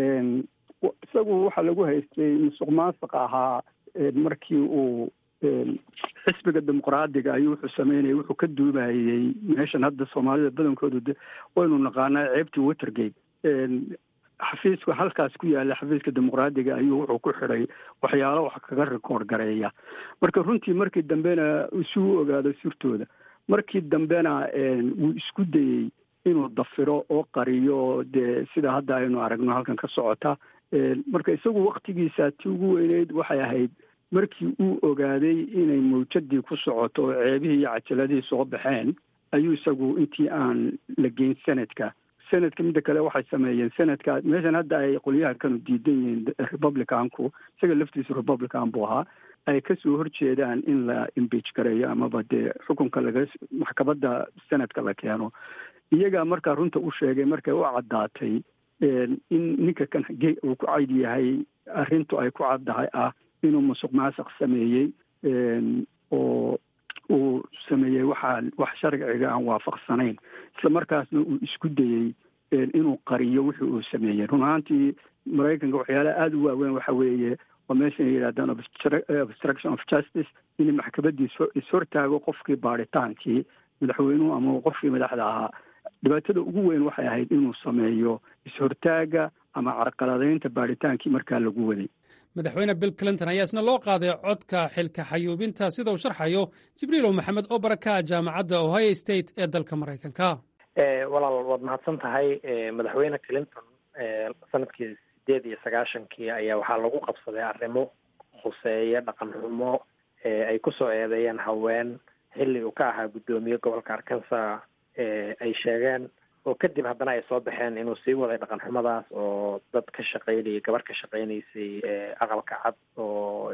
isagu waxaa lagu haystay musuq maasuq ahaa markii uu xisbiga dimuqraadiga ayuu wuxuu sameynayay wuxuu ka duubayey meeshan hadda soomaalida badankoodu de waynu naqaanaa ceebtii watergate xafiiska halkaas ku yaala xafiiska dimuqraadiga ayuu wuxuu ku xidhay waxyaalo wax kaga rikoord gareeya marka runtii markii dambena si u ogaado sirtooda markii dambena wuu isku dayey inuu dafiro oo qariyo dee sida hadda aynu aragno halkan ka socota marka isagu waktigiisa ti ugu weyneyd waxay ahayd markii uu ogaaday inay mawjadii ku socoto oo ceebihii iyo cajaladihii soo baxeen ayuu isagu intii aan la geyn sanadka sanadka midda kale waxay sameeyeen sanadka meeshan hadda ay qolyahankanu diidan yihiin republicanku isaga laftiisu republican buu ahaa ay kasoo horjeedaan in la imbeach gareeyo amaba dee xukunka laga maxkamadda sanadka la keeno iyagaa markaa runta u sheegay markay u caddaatay in ninka kan uu ku cayd yahay arrintu ay ku caddahay ah inuu musuq maasuq sameeyey oo uu sameeyey waxaa wax sharciga aan waafaqsanayn isla markaasna uu isku dayey inuu qariyo wixii uu sameeyey run ahaantii maraykanka waxyaalaha aada u waaweyn waxa weeye oo meeshan ay yidhahdaan obstruction of justice in maxkamadii ishortaago qofkii baadhitaankii madaxweynuhu ama qofkii madaxda ahaa dhibaatada ugu weyn waxay ahayd inuu sameeyo is-hortaaga ama carqaladaynta baadhitaankii markaa lagu waday madaxweyne bill clinton ayaa isna loo qaaday codka xilka xayuubinta sida uu sharxayo jibriilow maxamed oo baraka jaamacadda ohio state ee dalka maraykanka walaal waad mahadsan tahay madaxweyne clinton sanadkii sideed iyo sagaashankii ayaa waxaa lagu qabsaday arrimo khuseeya dhaqan xumo ay kusoo eedeeyeen haween xilli uu ka ahaa guddoomiye gobolka arkansas ay sheegeen oo kadib haddana ay soo baxeen inuu sii waday dhaqan xumadaas oo dad ka shaqaynayay gabar ka shaqaynaysay aqalka cad oo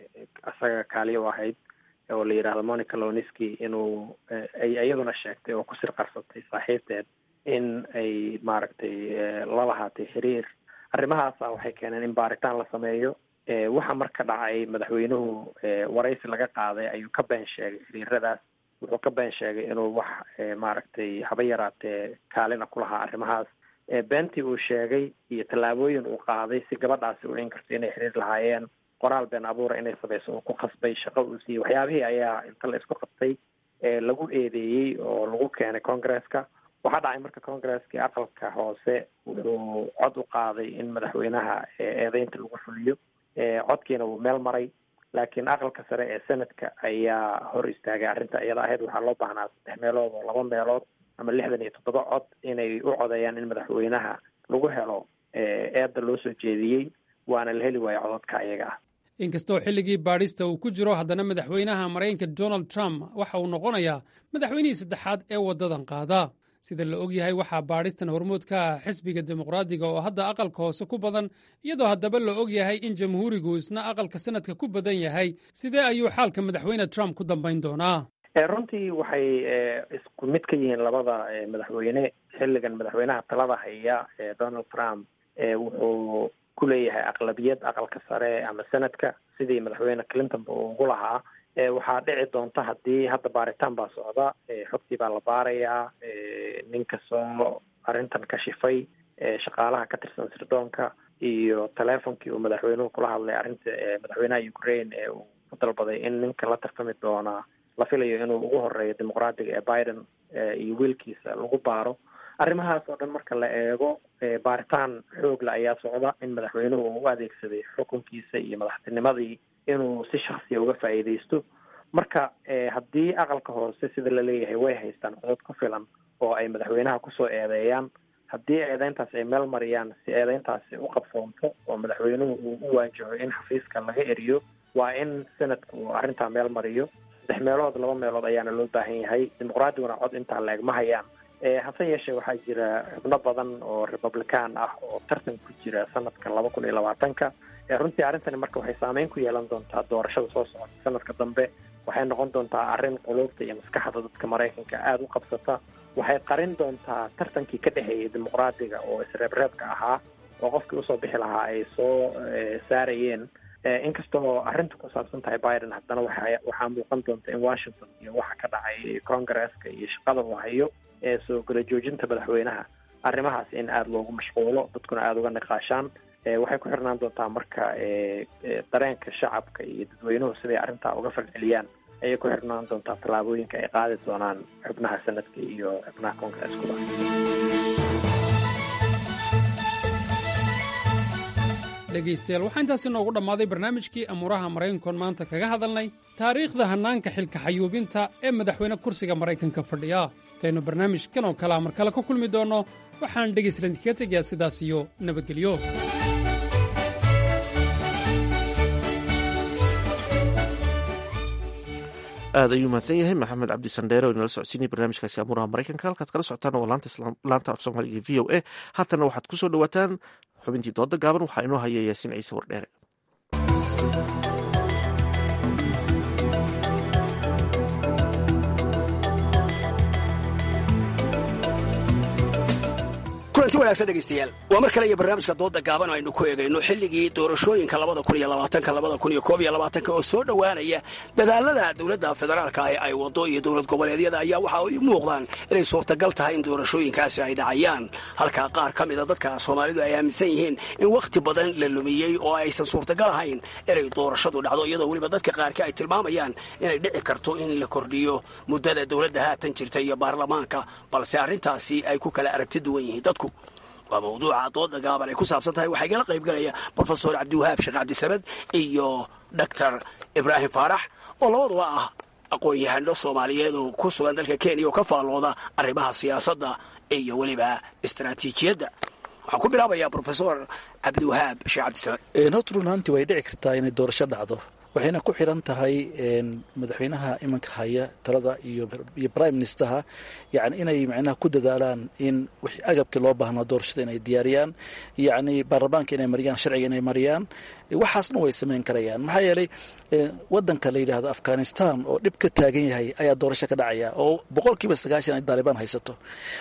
isaga kaaliyo u ahayd oo la yidhaahdo monica loniski inuu ay iyaduna sheegtay oo kusir qarsatay saaxiibteed in ay maaragtay la lahaatay xiriir arrimahaasa waxay keeneen in baaritaan la sameeyo waxa marka dhacay madaxweynuhu waraysi laga qaaday ayuu ka been sheegay xiriiradaas wuxuu ka been sheegay inuu wax maaragtay haba yaraatee kaalina ku lahaa arrimahaas beentii uu sheegay iyo tallaabooyin uu qaaday si gabadhaasi u inkarto inay xiriir lahaayeen qoraal been abuura inay samayso uu ku khasbay shaqo uu siiyey waxyaabihii ayaa inta la isku qabtay lagu eedeeyey oo lagu keenay congresska waxaa dhacay marka congresskii aqalka hoose wuxuu cod u qaaday in madaxweynaha eedeynta lagu fuliyo codkiina wuu meel maray laakiin aqalka sare ee senadka ayaa hor istaagay arrinta iyada ahayd waxaa loo baahnaa saddex meelood oo laba meelood ama lixdan iyo toddoba cod inay u codeeyaan in madaxweynaha lagu helo eedda loo soo jeediyey waana la heli waaya codadka ayaga ah inkastoo xilligii baadhista uu ku jiro haddana madaxweynaha maraykanka donald trump waxa uu noqonayaa madaxweynihii saddexaad ee waddadan qaada sida la og yahay waxaa baadhistan hormood ka ah xisbiga dimuqraadiga oo hadda aqalka hoose ku badan iyadoo haddaba la og yahay in jamhuurigu isna aqalka sanadka ku badan yahay sidee ayuu xaalka madaxweyne trump ku dambayn doonaa runtii waxay isku mid ka yihiin labada madaxweyne xilligan madaxweynaha talada haya donald trump wuxuu ku leeyahay aqlabiyad aqalka sare ama senadka sidii madaxweyne clintonba uu ugu lahaa waxaa dhici doonta haddii hadda baaritaan baa socda xogtii baa la baarayaa ninka soo arrintan kashifay shaqaalaha ka tirsan sirdoonka iyo teleefonkii uu madaxweynuhu kula hadlay arrinta madaxweynaha ukraine ee uu ku dalbaday in ninka la tartami doonaa la filayo inuu ugu horeeyo dimuqraadiga ee biden iyo wiilkiisa lagu baaro arrimahaas oo dhan marka la eego baaritaan xoogla ayaa socda in madaxweynuhu uu u adeegsaday xukunkiisa iyo madaxtinimadii inuu si shaksiya uga faa'iidaysto marka haddii aqalka hoose sida la leeyahay way haystaan codod ku filan oo ay madaxweynaha kusoo eedeeyaan haddii eedeyntaas ay meel mariyaan si eedeyntaasi u qabsoonto oo madaxweynuhu uu u waajaho in xafiiska laga eriyo waa in sanadka uu arrintaa meel mariyo saddex meelood laba meelood ayaana loo baahan yahay dimuqraadiguna cod intaa la eg ma hayaan hase yeeshee waxaa jira xubno badan oo republican ah oo tartan ku jira sanadka laba kun iyo labaatanka runtii arrintani marka waxay saameyn ku yeelan doontaa doorashada soo socota sanadka dambe waxay noqon doontaa arrin quluubta iyo maskaxda dadka maraykanka aada u qabsata waxay qarin doontaa tartankii ka dhexeeyay dimuqraadiga oo isreebreebka ahaa oo qofkii usoo bixi lahaa ay soo saarayeen inkastoo arrinta ku saabsan tahay biden haddana waxa waxaa muuqan doonta in washington iyo waxa ka dhacay congresska iyo shaqada uu hayo ee soo gala joojinta madaxweynaha arrimahaas in aada loogu mashquulo dadkuna aada uga niqaashaan waxay ku xirnaan doontaa marka dareenka shacabka iyo dadweynuhu siday arrintaa uga falceliyaan ayay ku xirnaan doontaa tallaabooyinka ay qaadi doonaan xubnaha sanadka iyo xubnaha congreskuba dhegaystayaal waxaa intaasi noogu dhammaaday barnaamijkii amuuraha maraykankoon maanta kaga hadalnay taariikhda hannaanka xilka xayuubinta ee madaxweyne kursiga maraykanka fadhiya intaynu barnaamijkan oo kalea mar kale ka kulmi doonno waxaan dhegaystalan kaga tegayaa sidaas iyo nabadgelyo aad ayuu mahadsan yahay maxamed cabdi sandheere oo inala socodsiinaya barnaamijkaasi amuuraha maraykanka halkaad kala socotaan waa laanta af soomaaliga v o a haatana waxaad ku soo dhowaataan xubintii dooda gaaban waxaa inoo haya yaasiin ciise wardheere kulanti wanaagsan dhegaystayaal waa mar kale iyo barnaamijka dooda gaaban aynu ku eegayno xilligii doorashooyinka labada kun iyo labaatanka labada kun iyo koob iyo labaatanka oo soo dhowaanaya dadaalada dowladda federaalka ee ay wado iyo dowlad goboleedyada ayaa waxa ay muuqdaan inay suurtagal tahay in doorashooyinkaasi ay dhacayaan halka qaar ka mida dadka soomaalidu ay aaminsan yihiin in wakhti badan la lumiyey oo aysan suurtagal ahayn inay doorashadu dhacdo iyadoo weliba dadka qaarka ay tilmaamayaan inay dhici karto in la kordhiyo muddada dowladda haatan jirta iyo baarlamaanka balse arrintaasi ay ku kala aragti duwan yihiin dadku waa mawduuca dooda gaaban ay ku saabsan tahay waxaa igala qayb galaya brofesor cabdiwahaab sheekh cabdisamed iyo doctor ibraahim faarax oo labaduba ah aqoon-yahano soomaaliyeed oo ku sugan dalka kenya oo ka faallooda arrimaha siyaasadda iyo weliba istaraatiijiyadda waxaan ku bilaabayaa brofesor cabdiwahaab sheekh cabdisamed horta run ahaantii way dhici kartaa inay doorasho dhacdo waxayna ku xiran tahay madaxweynaha imanka haya talada iyo prime ministerha yani inay macnaha ku dadaalaan in wixii agabkii loo baahnaa doorashada inay diyaariyaan yacni baarlamaanka inay mariyaan sharciga inay mariyaan waxaasna way samayn karayaan maxaa yeelay wadanka la yidhaahdo afghanistan oo dhib ka taagan yahay ayaa doorasho ka dhacaya oo boqolkiiba sagaashan ay daalibaan haysato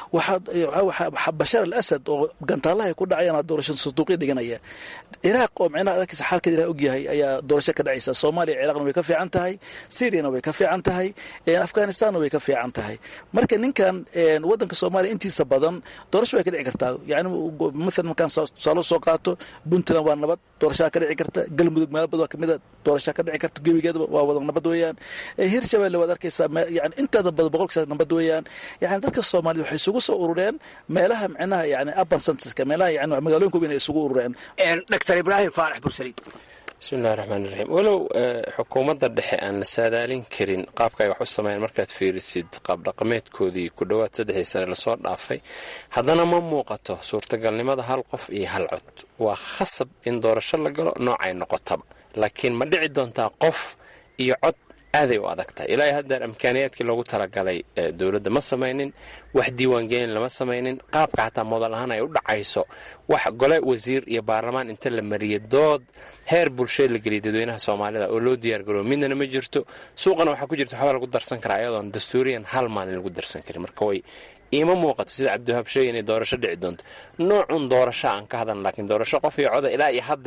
waxaa bashar al asad oo gantaalaha ay ku dhacayaan doorashada sanduuqya dhiganaya ciraaq oo micnaha adarkiisa xaalkeeda ilaah ogyahay ayaa doorasho ka dhacaysa soomaaliya ciraaqna way ka fiican tahay syriana way ka fiican tahay afghanistanna way ka fiican tahay marka ninkan wadanka soomaaliya intiisa badan doorasho way ka dhici kartaa yani maalan markaan tusaalo soo qaato puntland waa nabad doorashaa ka dhici karta galmudug meel bad waa kamida doorashaa ka dhici karta gebigeedaba waa wada nabad weeyaan hirshabelle waad arkaysaa yani inteeda badan boqolkiisa nabad weeyaan yani dadka soomaaliyed waxay isugu soo urureen meelaha micnaha yani urban centerska meelaha yani magaalooyinka weyn ay isugu urureen doctor ibraahim faarax bursaliid bismillahi raxmaan raxiim walow xukuumadda dhexe aan la saadaalin karin qaabka ay wax u sameeyaan markaad fiirisid qaabdhaqameedkoodii ku dhowaad saddexdii sane lasoo dhaafay haddana ma muuqato suurtagalnimada hal qof iyo hal cod waa khasab in doorasho la galo noocay noqotaba laakiin ma dhici doontaa qof iyo cod aaday u adag tahay ilaahay haddaan imkaaniyaadkii loogu talagalay dowladda ma samaynin wax diiwaangelin lama samaynin qaabka xataa modal ahaan ay u dhacayso wax gole wasiir iyo baarlamaan inta la mariyay dood heer bulsheed la geliyay dadweynaha soomaalida oo loo diyaargaroobo midnana ma jirto suuqana waxaa ku jirta waxbaa lagu darsan karaa iyadoon dastuuriyan hal maalin lagu darsan karin marka way iima muuqato sida cabdiwahaab sheegay inay doorasho dhici doonto noocun doorasho aan ka hadlan laakiin doorasho qof iyo coda ilaa iyo haddeer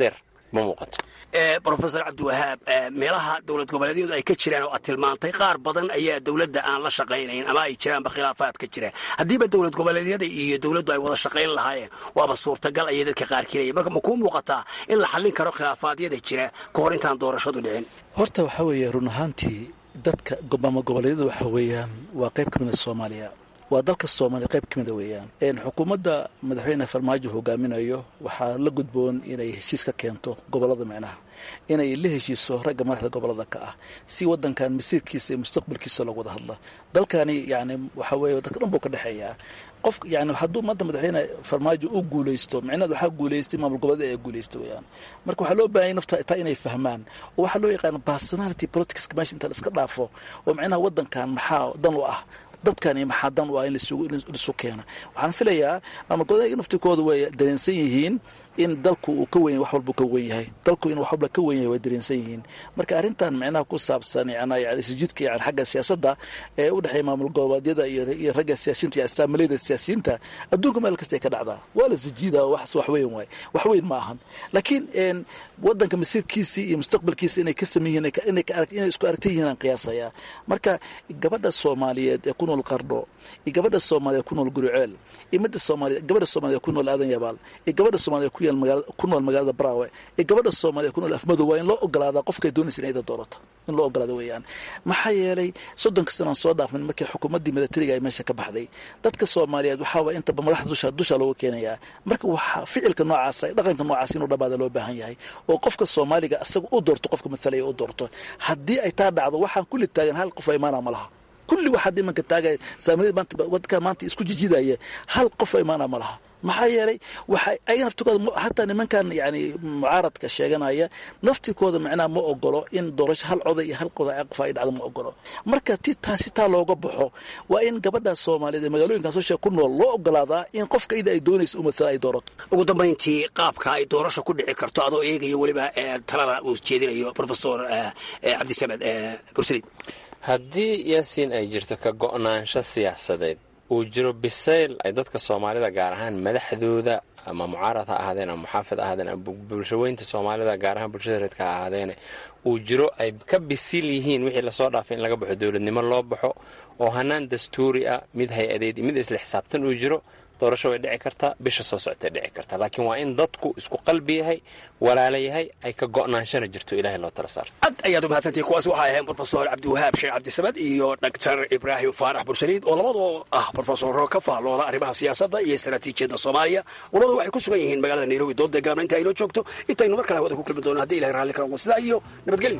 ma muuqato brofesor cabdiwahaab meelaha dowlad goboleedyadu ay ka jiraan oo aad tilmaantay qaar badan ayaa dowladda aan la shaqaynayn ama ay jiraanba khilaafaad ka jira haddiiba dowlad goboleedyada iyo dowladdu ay wada shaqayn lahaayeen waaba suurtagal ayay dadka qaar kelaya marka ma kuu muuqataa in la xallin karo khilaafaadyada jira ka hor intaan doorashadu dhicin horta waxaa weeye run ahaantii dadka gobaamo goboleedyadu waxa weeyaan waa qayb ka mida soomaaliya waa dalka soomaaliya qayb ka mida weeyaan xukuumadda madaxweyne farmaajo hogaaminayo waxaa la gudboon inay heshiis ka keento gobolada micnaha inay la heshiiso ragga madaxda gobolada ka ah si wadankan masiirkiisa iyo mustaqbalkiisa loogu wada hadla dalkani yani waxa weeye dadka dhan buu ka dhexeeyaa qof yani hadduu maanta madaxweyne farmaajo u guulaysto micnaheed waxaa guulaystay maamul goboleed ee guulaysta weeyaan marka waxaa loo baahanya nafta taa inay fahmaan oo waxaa loo yaqaana personality politics meesha inta la iska dhaafo oo micnaha wadankan maxaa dan u ah dadkani maxaa dan u ah in laisu keena waxaan filayaa maamul goboleedka naftikooda way dareensan yihiin in dalku uu ka wen wax walbuu ka wen yahay dalku in wax walba ka wen yahay way dareensan yihiin marka arrintan micnaha ku saabsan yani sijidka yani xagga siyaasadda ee u dhexeeya maamul goboleedyada iyo ragga siyaasiyiinta iyo asaamalayda siyaasiyiinta adduunka meel kasta ay ka dhacdaa waa la sijiida wax wax weyn waay wax weyn ma ahan laakiin wadanka masiirkiisii iyo mustaqbalkiisa inay ka sameyn yihiin inay isku aragta yihiin aan qiyaasayaa marka gabadha soomaaliyeed ee ku nool qardho iyo gabadha soomaaliyeed ku nool guriceel iyo midda soomaaliyeed gabadha soomaaliyeed ku nool aadan yabaal iyo gabadha soomaaliyeed ku nool magaalada braawe iyo gabadha soomaaliyeed ku nool afmadow waa in loo ogolaadaa qofkay doonaysa in ayda doorato in loo ogolaado weeyaan maxaa yeelay soddonka sanaan soo dhaafmin markii xukuumaddii milatariga ay meesha ka baxday dadka soomaaliyeed waxaaba intaba madaxda dusha dusha looga keenayaa marka waxaa ficilka noocaasa dhaqanka noocaas inuu dhammaada loo baahan yahay oo qofka soomaaliga asaga u doorto qofka matalaya u doorto haddii ay taa dhacdo waxaan kulli taagan hal qof imaana ma laha kulli waxaa imanka taagaya saamilada maanta wadka maanta isku jijidaya hal qof imaana ma laha maxaa yeelay waxa ayaga naftikooda hataa nimankan yani mucaaradka sheeganaya naftikooda macnaha ma ogolo in doorasho hal coday iyo hal qoda qof ay dhacdo ma ogolo marka ti taasi taa looga baxo waa in gabadha soomaaliyeed ee magaalooyinkan soo sheeg ku nool loo ogolaadaa in qofka ida ay doonayso u matala ay doorato ugu dambayntii qaabka ay doorasho ku dhici karto adoo eegayo weliba talada uu jeedinayo profesor cabdisamed bursalid haddii yaasiin ay jirto ka go'naansho siyaasadeed uu jiro bisayl ay dadka soomaalida gaar ahaan madaxdooda ama mucaarad ha ahaadeen ama muxaafid ha ahaadeen ama bulshaweynta soomaalida gaar ahaan bulshada reedka ha ahaadeene uu jiro ay ka bisil yihiin wixii lasoo dhaafay in laga baxo dowladnimo loo baxo oo hanaan dastuuri ah mid hay-adeed mid isla xisaabtan uu jiro doorasho way dhici kartaa bisha soo socotay dhici kartaa laakiin waa in dadku isku qalbi yahay walaala yahay ay ka go'naanshana jirto ilahay loo tala saarto ad ayaad umahadsantihi kuwaas waxay ahayn brofesor cabdiwahaab sheekh cabdisamad iyo doctor ibraahim faarax bursaliid oo labadoo ah brofesoro ka faallooda arrimaha siyaasadda iyo istaraatiijiyadda soomaaliya labadu waxay ku sugan yihiin magaalada nairobi doodda gaabna inta aynoo joogto intaynu mar kale hawada ku kulmi doono haddi ilahay raalli ka noqdo sidaa iyo nabadgelyo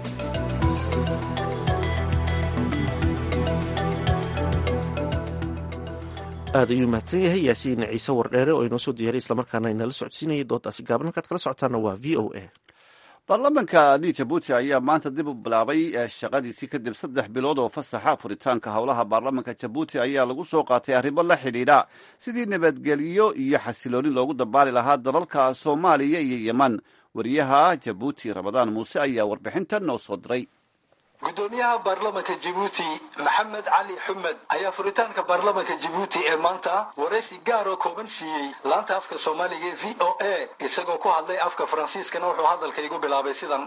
aad ayuu mahadsan yahay yaasiin ciise wardheere oo inoo soo diyaaray islamarkaana inala socodsiinayay doodaasi gaaban halkaad kala socotaana waa v o a baarlamaanka di jabuuti ayaa maanta dib u bilaabay shaqadiisii kadib saddex bilood oo fasaxa furitaanka howlaha baarlamaanka jabuuti ayaa lagu soo qaatay arrimo la xidhiidha sidii nabadgelyo iyo xasilooni loogu dabaali lahaa dalalka soomaaliya iyo yeman wariyaha jabuuti ramadaan muuse ayaa warbixintan noo soo diray gudoomiyaha baarlamanka jabuuti maxamed cali xumed ayaa furitaanka baarlamanka jabuuti ee maanta waraysi gaar oo kooban siiyey laanta afka soomaaliga ee v o a isagoo ku hadlay afka faransiiskana wuxuu hadalka igu bilaabay sidan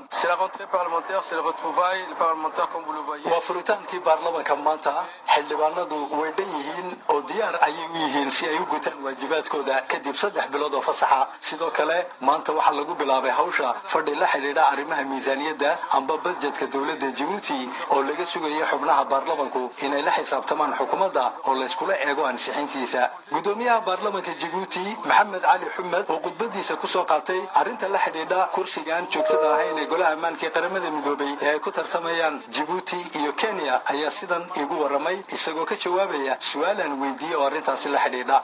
waa furitaankii baarlamanka maanta xildhibaanadu way dhan yihiin oo diyaar ayay u yihiin si ay u gutaan waajibaadkooda kadib saddex bilood oo fasaxa sidoo kale maanta waxaa lagu bilaabay hawsha fadhi la xidhiidha arrimaha miisaaniyadda amba badjetka dowladda jabuuti oo laga sugaya xubnaha baarlamanku inay la xisaabtamaan xukuumadda oo layskula eego ansixintiisa gudoomiyaha baarlamanka jabuuti maxamed cali xumed oo khudbadiisa kusoo qaatay arrinta la xidhiidha kursigaan joogtada ahayn ee golaha ammaanka ee qaramada midoobay ee ay ku tartamayaan jabuuti iyo kenya ayaa sidan igu waramay isagoo ka jawaabaya su-aalaan weydiiyey oo arrintaasi la xidhiidha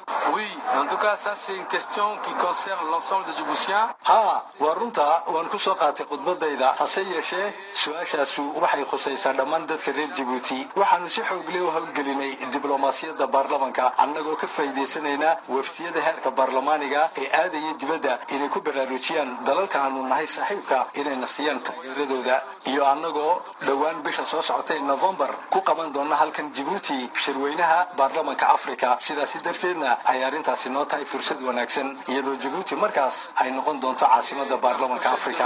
ha waa runta waan kusoo qaatay khudbadayda hase yeeshee su-aashaasu waxay khusaysaa dhammaan dadka reer jabuuti waxaanu si xoogle u howlgelinay diblomaasiyadda baarlamanka annagoo ka faa'iidaysanaynaa waftiyada heerka baarlamaaniga ee aadaya dibadda inay ku baraarujiyaan dalalka aanu nahay saaxiibka inayna siiyaan taageeradooda iyo annagoo dhowaan bisha soo socotay novembar ku qaban doona halkan jabuuti shirweynaha baarlamanka afrika sidaasi darteedna ay arrintaasi noo tahay fursad wanaagsan iyadoo jabuuti markaas ay noqon doonto caasimada baarlamanka afrika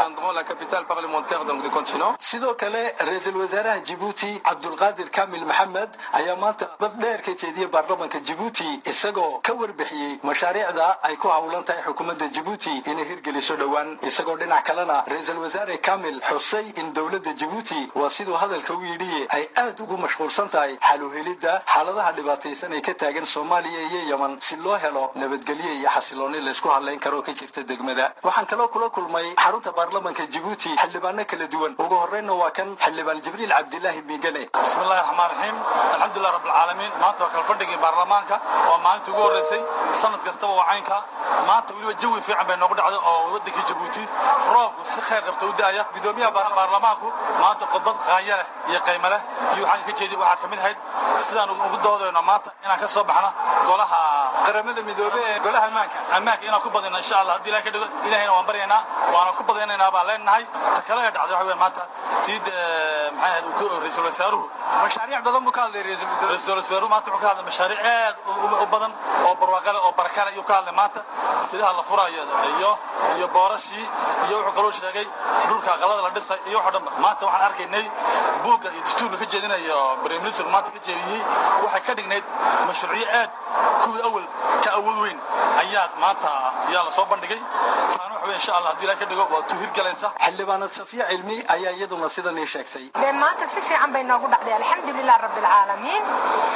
sidoo kale ra-iisul wasaaraha jabuuti cabdulqaadir kamil maxamed ayaa maanta bad dheer ka jeediyey baarlamanka jabuuti isagoo ka warbixiyey mashaariicda ay ku howlan tahay xukuumadda jabuuti inay hirgeliso dhowaan isagoo dhinac kalena ra-iisul wasaare kamil xusay in dowladda jabuuti waa siduu hadalka u yidhiye ay aad ugu mashquulsan tahay xaluhelidda xaaladaha dhibaataysan ee ka taagan soomaaliya iyo yeman si loo helo nabadgelyo iyo xasilooni laysku hadlayn karo ka jirta degmada waxaan kaloo kula kulmay xarunta baarlamanka jabuuti xildhibaano kala duwan ugu horreynna waa kan xildhibaan jibriil cabdilaahi miigane bismillahi raxmaan raxiim alxamdulilah rabbilcaalamiin maanta waa kala fadhigii baarlamaanka waa maalintii ugu horreysay sanad kastaba waa caynka maanta weliba jawi fiican bay noogu dhacday oo waddankii jabuuti roobku si khayr qabta u da'aya gudoomiyaha baarlamaanku maanta khudbad qaanya leh iyo qaymo leh iyo waxaan ka jeedi waxaa ka mid ahayd sidaan ugu doodayno maanta inaan ka soo baxno golaha qaramada midoobey ee golaha ammaanka ammaanka inaan ku badino insha allah haddii ilahay ka dhigo ilahayna waan baryaynaa waana ku badaynaynaa baan leenahay ta kale ee dhacday waxa weeye maanta tiid maxay ahayd ra-iisul wasaaruhu mashaariic badan buu ka hadlay ra-iisul wasaaruhu maanta wuxuu ka hadlay mashaariic aad u badan oo barwaaqale oo barakale ayuu ka hadlay maanta dekedaha la furayo iyo iyo boorashii iyo wuxuu kaloo sheegay dhulka aqalada la dhisay iyo waxoo dhan maanta waxaan arkaynay buugga iyo dastuurka ka jeedinayo prime minister maanta ka jeediyey waxay ka dhignayd mashruucyo aad kuwii awal ka awood weyn ayaa maanta ayaa la soo bandhigay taana waxa weye insha allah haddii ilahay ka dhigo waa tu hirgalaysa xildhibaanad safiya cilmi ayaa iyaduna sidan ii sheegtay dee maanta si fiican bay noogu dhacday alxamdulilah rabbi alcaalamiin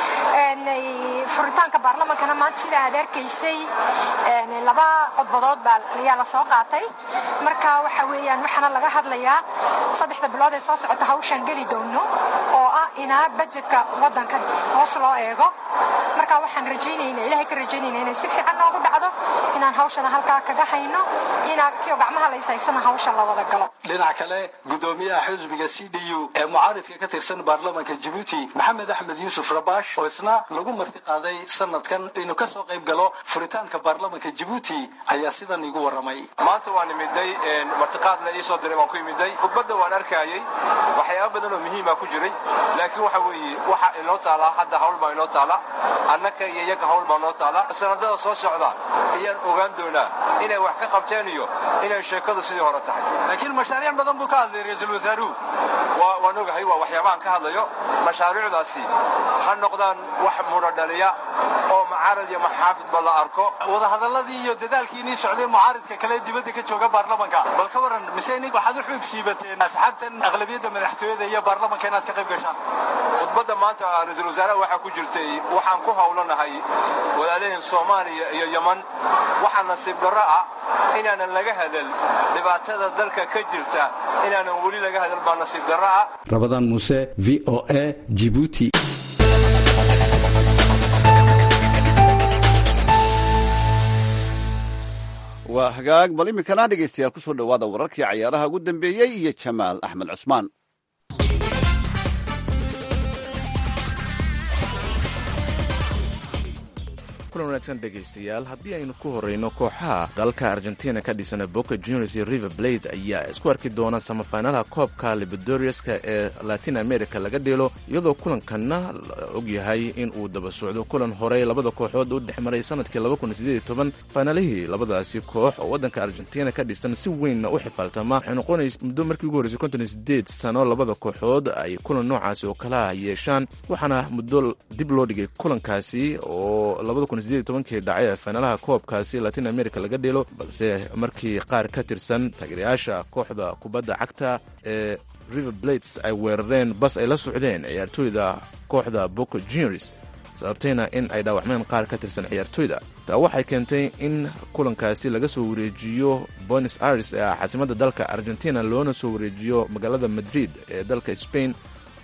furitaanka baarlamankana maanta sidaa aad arkaysay laba codbadood baa ayaa la soo qaatay marka waxa weeyaan waxaana laga hadlayaa saddexda bilood ee soo socota hawshaan geli doono oo ah inaa bajetka waddanka hoos loo eego marka waxaan rajaynayna ilahay ka rajaynayna inay si fiican noogu dhacdo inaan hawshana halkaa kaga hayno inaa tiyo gacmaha laysaysana hawsha la wada galo dhinac kale gudoomiyaha xisbiga c d u ee mucaaridka ka tirsan baarlamanka jabuuti maxamed axmed yuusuf rabash oo isna lagu marti qaaday sanadkan inuu ka soo qayb galo furitaanka baarlamanka jabuuti ayaa sidan igu warramay maanta waan imiday martiqaadna ii soo diray waan ku imiday khudbadda waan arkayay waxyaaba badan oo muhiima ku jiray laakiin waxa weeye waxa inoo taalaa hadda hawl baa inoo taala annaka iyo iyaga hawl baa noo taala sanadada soo socda ayaan ogaan doonaa inay wax ka qabteen iyo inay sheekadu sidii hore tahay laakiin mashaariic badan buu ka hadlay ra-iisul wasaaruhu waan ogahay waa waxyaabahan ka hadlayo mashaariicdaasi ha noqdaan wax mudha dhaliya oo macaarad iyo maxaafidba la arko wadahadaladii iyo dadaalkii inii socday mucaaridka kale dibadda ka jooga baarlamanka bal ka waran mise inig waxaad u xuub siibateen asxaabtan aqlabiyadda madaxtooyada iyo baarlamanka inaad ka qayb gashaan khudbadda maanta ra-iisul wasaaraha waxaa ku jirtay waxaan ku howlanahay walaalahin soomaaliya iyo yeman waxaa nasiib darro ah inaanan laga hadal dhibaatada dalka ka jirta inaanan weli laga hadal baa nasiib darro ah rabadaan muuse v o a jibuuti waa hagaag bal iminkana dhegaystayaal ku soo dhowaada wararkii cayaaraha ugu dambeeyey iyo jamaal axmed cusmaan kulan wanaagsan dhegaystayaal haddii aynu ku horreyno kooxaha dalalka argentina ka dhisana boca juniors iyo river blade ayaa isku arki doona samafaynalaha koobka libadoriaska ee latin america laga dheelo iyadoo kulankanna la ogyahay in uu daba socdo kulan horey labada kooxood u dhex maray sanadkii faynalihii labadaasi koox oo waddanka argentina ka dhisan si weynna u xifaaltama waxay noqonaysa muddo markii ugu horreysay konton iyo sideed sano labada kooxood ay kulan noocaasi oo kalaha yeeshaan waxaana muddo dib loo dhigay kulankaasi oo labada kun sideed tobankii dhacay ee faynalaha koobkaasi latin america laga dheelo balse markii qaar ka tirsan taageerayaasha kooxda kubadda cagta ee river blades ay weerareen bas ay la socdeen ciyaartooyda kooxda boca juniors sababtayna in ay dhaawacmeen qaar ka tirsan ciyaartooyda taa waxay keentay in kulankaasi laga soo wareejiyo bonis aires ee ah caasimadda dalka argentina loona soo wareejiyo magaalada madrid ee dalka spain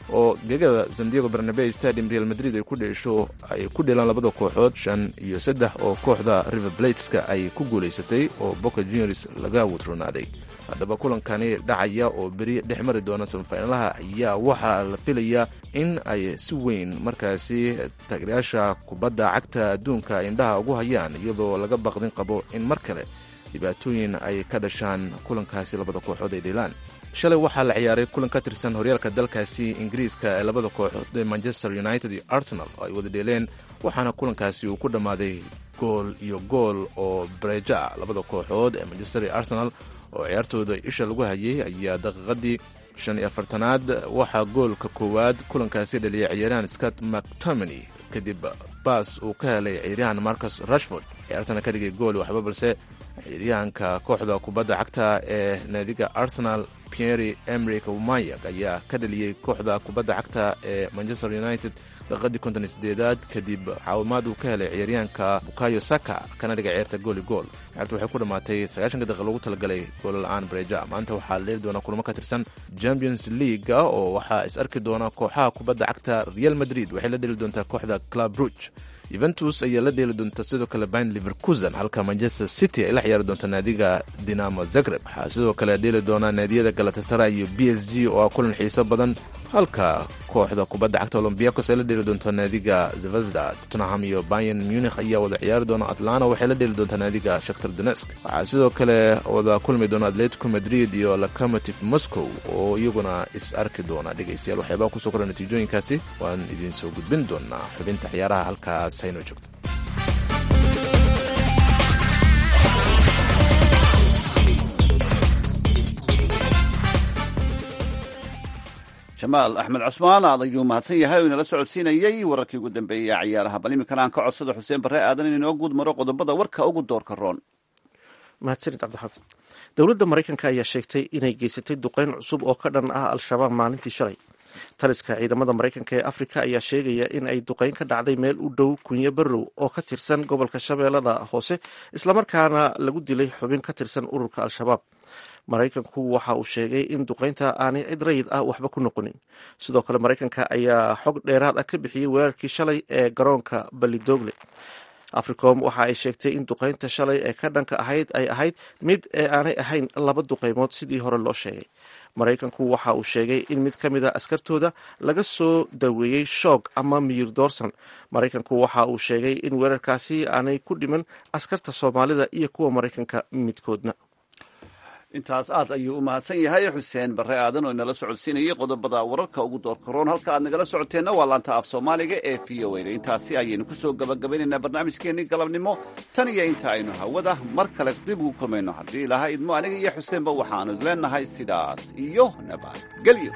oo gegada sandiego barnabe stadium real madrid ay ku dheesho ay ku dheelaan labada kooxood shan iyo saddex oo kooxda river blateska ay ku guulaysatay oo boca juniors laga wudronaaday haddaba kulankani dhacaya oo beri dhex mari doona samafinalaha ayaa waxaa la filayaa in ay si weyn markaasi taageerayaasha kubadda cagta adduunka indhaha ugu hayaan iyadoo laga baqdin qabo in mar kale dhibaatooyin ay ka dhashaan kulankaasi labada kooxood ay dheelaan shalay waxaa la ciyaaray kulan ka tirsan horyaalka dalkaasi ingiriiska ee labada kooxood ee manchester united iyo arsenal oo ay wada dheeleen waxaana kulankaasi uu ku dhammaaday gool iyo gool oo bareejo ah labada kooxood ee manchester iyo arsenal oo ciyaartooda isha lagu hayay ayaa daqiiqadii shan iyo afartanaad waxaa goolka koowaad kulankaasi dhaliyay ciyaaryahan scott mactominy kadib baas uu ka helay ciyaaryahan marcus rashford ciyaartana ka dhigay gool waxba balse ciyaaryahanka kooxda kubadda cagta ee naadiga arsenal pierre emrik mayak ayaa ka dhaliyey kooxda kubadda cagta ee manchester united daqiiqadii konton sideedaad kadib caawimaad uu ka helay ciyaaryahanka bukayo saka kana dhigay ciyaarta gooli gool ciyaarta waxay ku dhammaatay sagaashanka daqiiq loogu talagalay goolla-aan bareja maanta waxaa la dheeli doonaa kulamo ka tirsan champions leaga oo waxaa is arki doona kooxaha kubadda cagta real madrid waxay la dheeli doontaa kooxda club rouge yuventus ayaa la dheeli doonta sidoo kale bayn liverkusen halka manchester city ay la ciyaari doonta naadiga dinamo zagreb waxaa sidoo kale dheeli doonaa naadiyada galatasara iyo b s g oo ah kulan xiiso badan halka kooxda kubadda cagta olombiakos ay la dheeli doonto naadiga zvezda tottenham iyo bayan munich ayaa wada ciyaari doona atlana waxay la dheeli doontaa naadiga shaktar donesk waxaa sidoo kale wada kulmi doona atletico madrid iyo locomotive moscow oo iyaguna is arki doona dhegaystayaal waxyaabaa kusoo kora natiijooyinkaasi waan idiin soo gudbin doonaa xubinta ciyaaraha halkaas haynoo joogto jamaal axmed cusmaan aad ayuu mahadsan yahay oo inala socodsiinayey wararkii ugu dambeeyey ee ciyaaraha bal iminkana aan ka codsado xuseen barre aadan in inoo guud maro qodobada warka ugu doorka roon mahadsanid cabdixaafid dowladda maraykanka ayaa sheegtay inay geysatay duqeyn cusub oo ka dhan ah al-shabaab maalintii shalay taliska ciidamada maraykanka ee afrika ayaa sheegaya in ay duqeyn ka dhacday meel u dhow kunyo barrow oo ka tirsan gobolka shabeellada hoose islamarkaana lagu dilay xubin ka tirsan ururka al-shabaab maraykanku waxa uu sheegay in duqeynta aanay cid rayid ah waxba ku noqonin sidoo kale maraykanka ayaa xog dheeraad ah ka bixiyey weerarkii shalay ee garoonka balidoogle africom waxa ay sheegtay in duqeynta shalay ee ka dhanka ahayd ay ahayd mid ee aanay ahayn laba duqeymood sidii hore loo sheegay maraykanku waxa uu sheegay in mid ka mid a askartooda laga soo daweeyey shoog ama miyir doorsan maraykanku waxa uu sheegay in weerarkaasi aanay ku dhiman askarta soomaalida iyo kuwa maraykanka midkoodna intaas aad ayuu u mahadsan yahay xuseen barre aadan oo inala socodsiinayay qodobada wararka ugu doorka roon halka aad nagala socoteenna waa laanta af soomaaliga ee v o a intaasi ayaynu kusoo gabagabaynaynaa barnaamijkeenii galabnimo tan iyo inta aynu hawada mar kale dib ugu kulmayno haddii ilaha idmo aniga iyo xuseenba waxaanu leenahay sidaas iyo nabadgelyo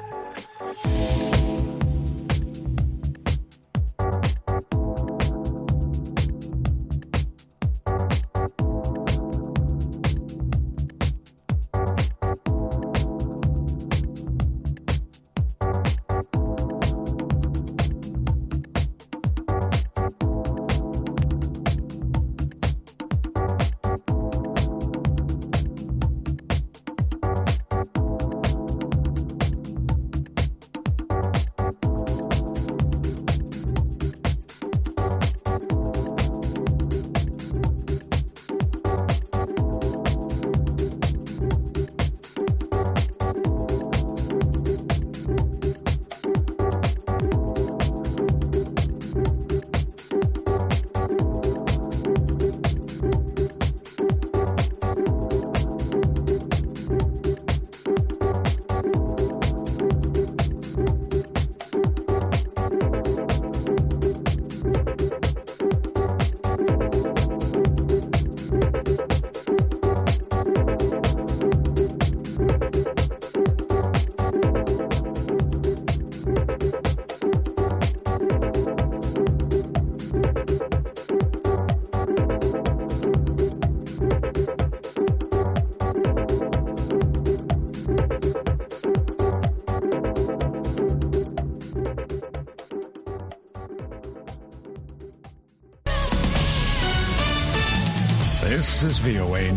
This is VOA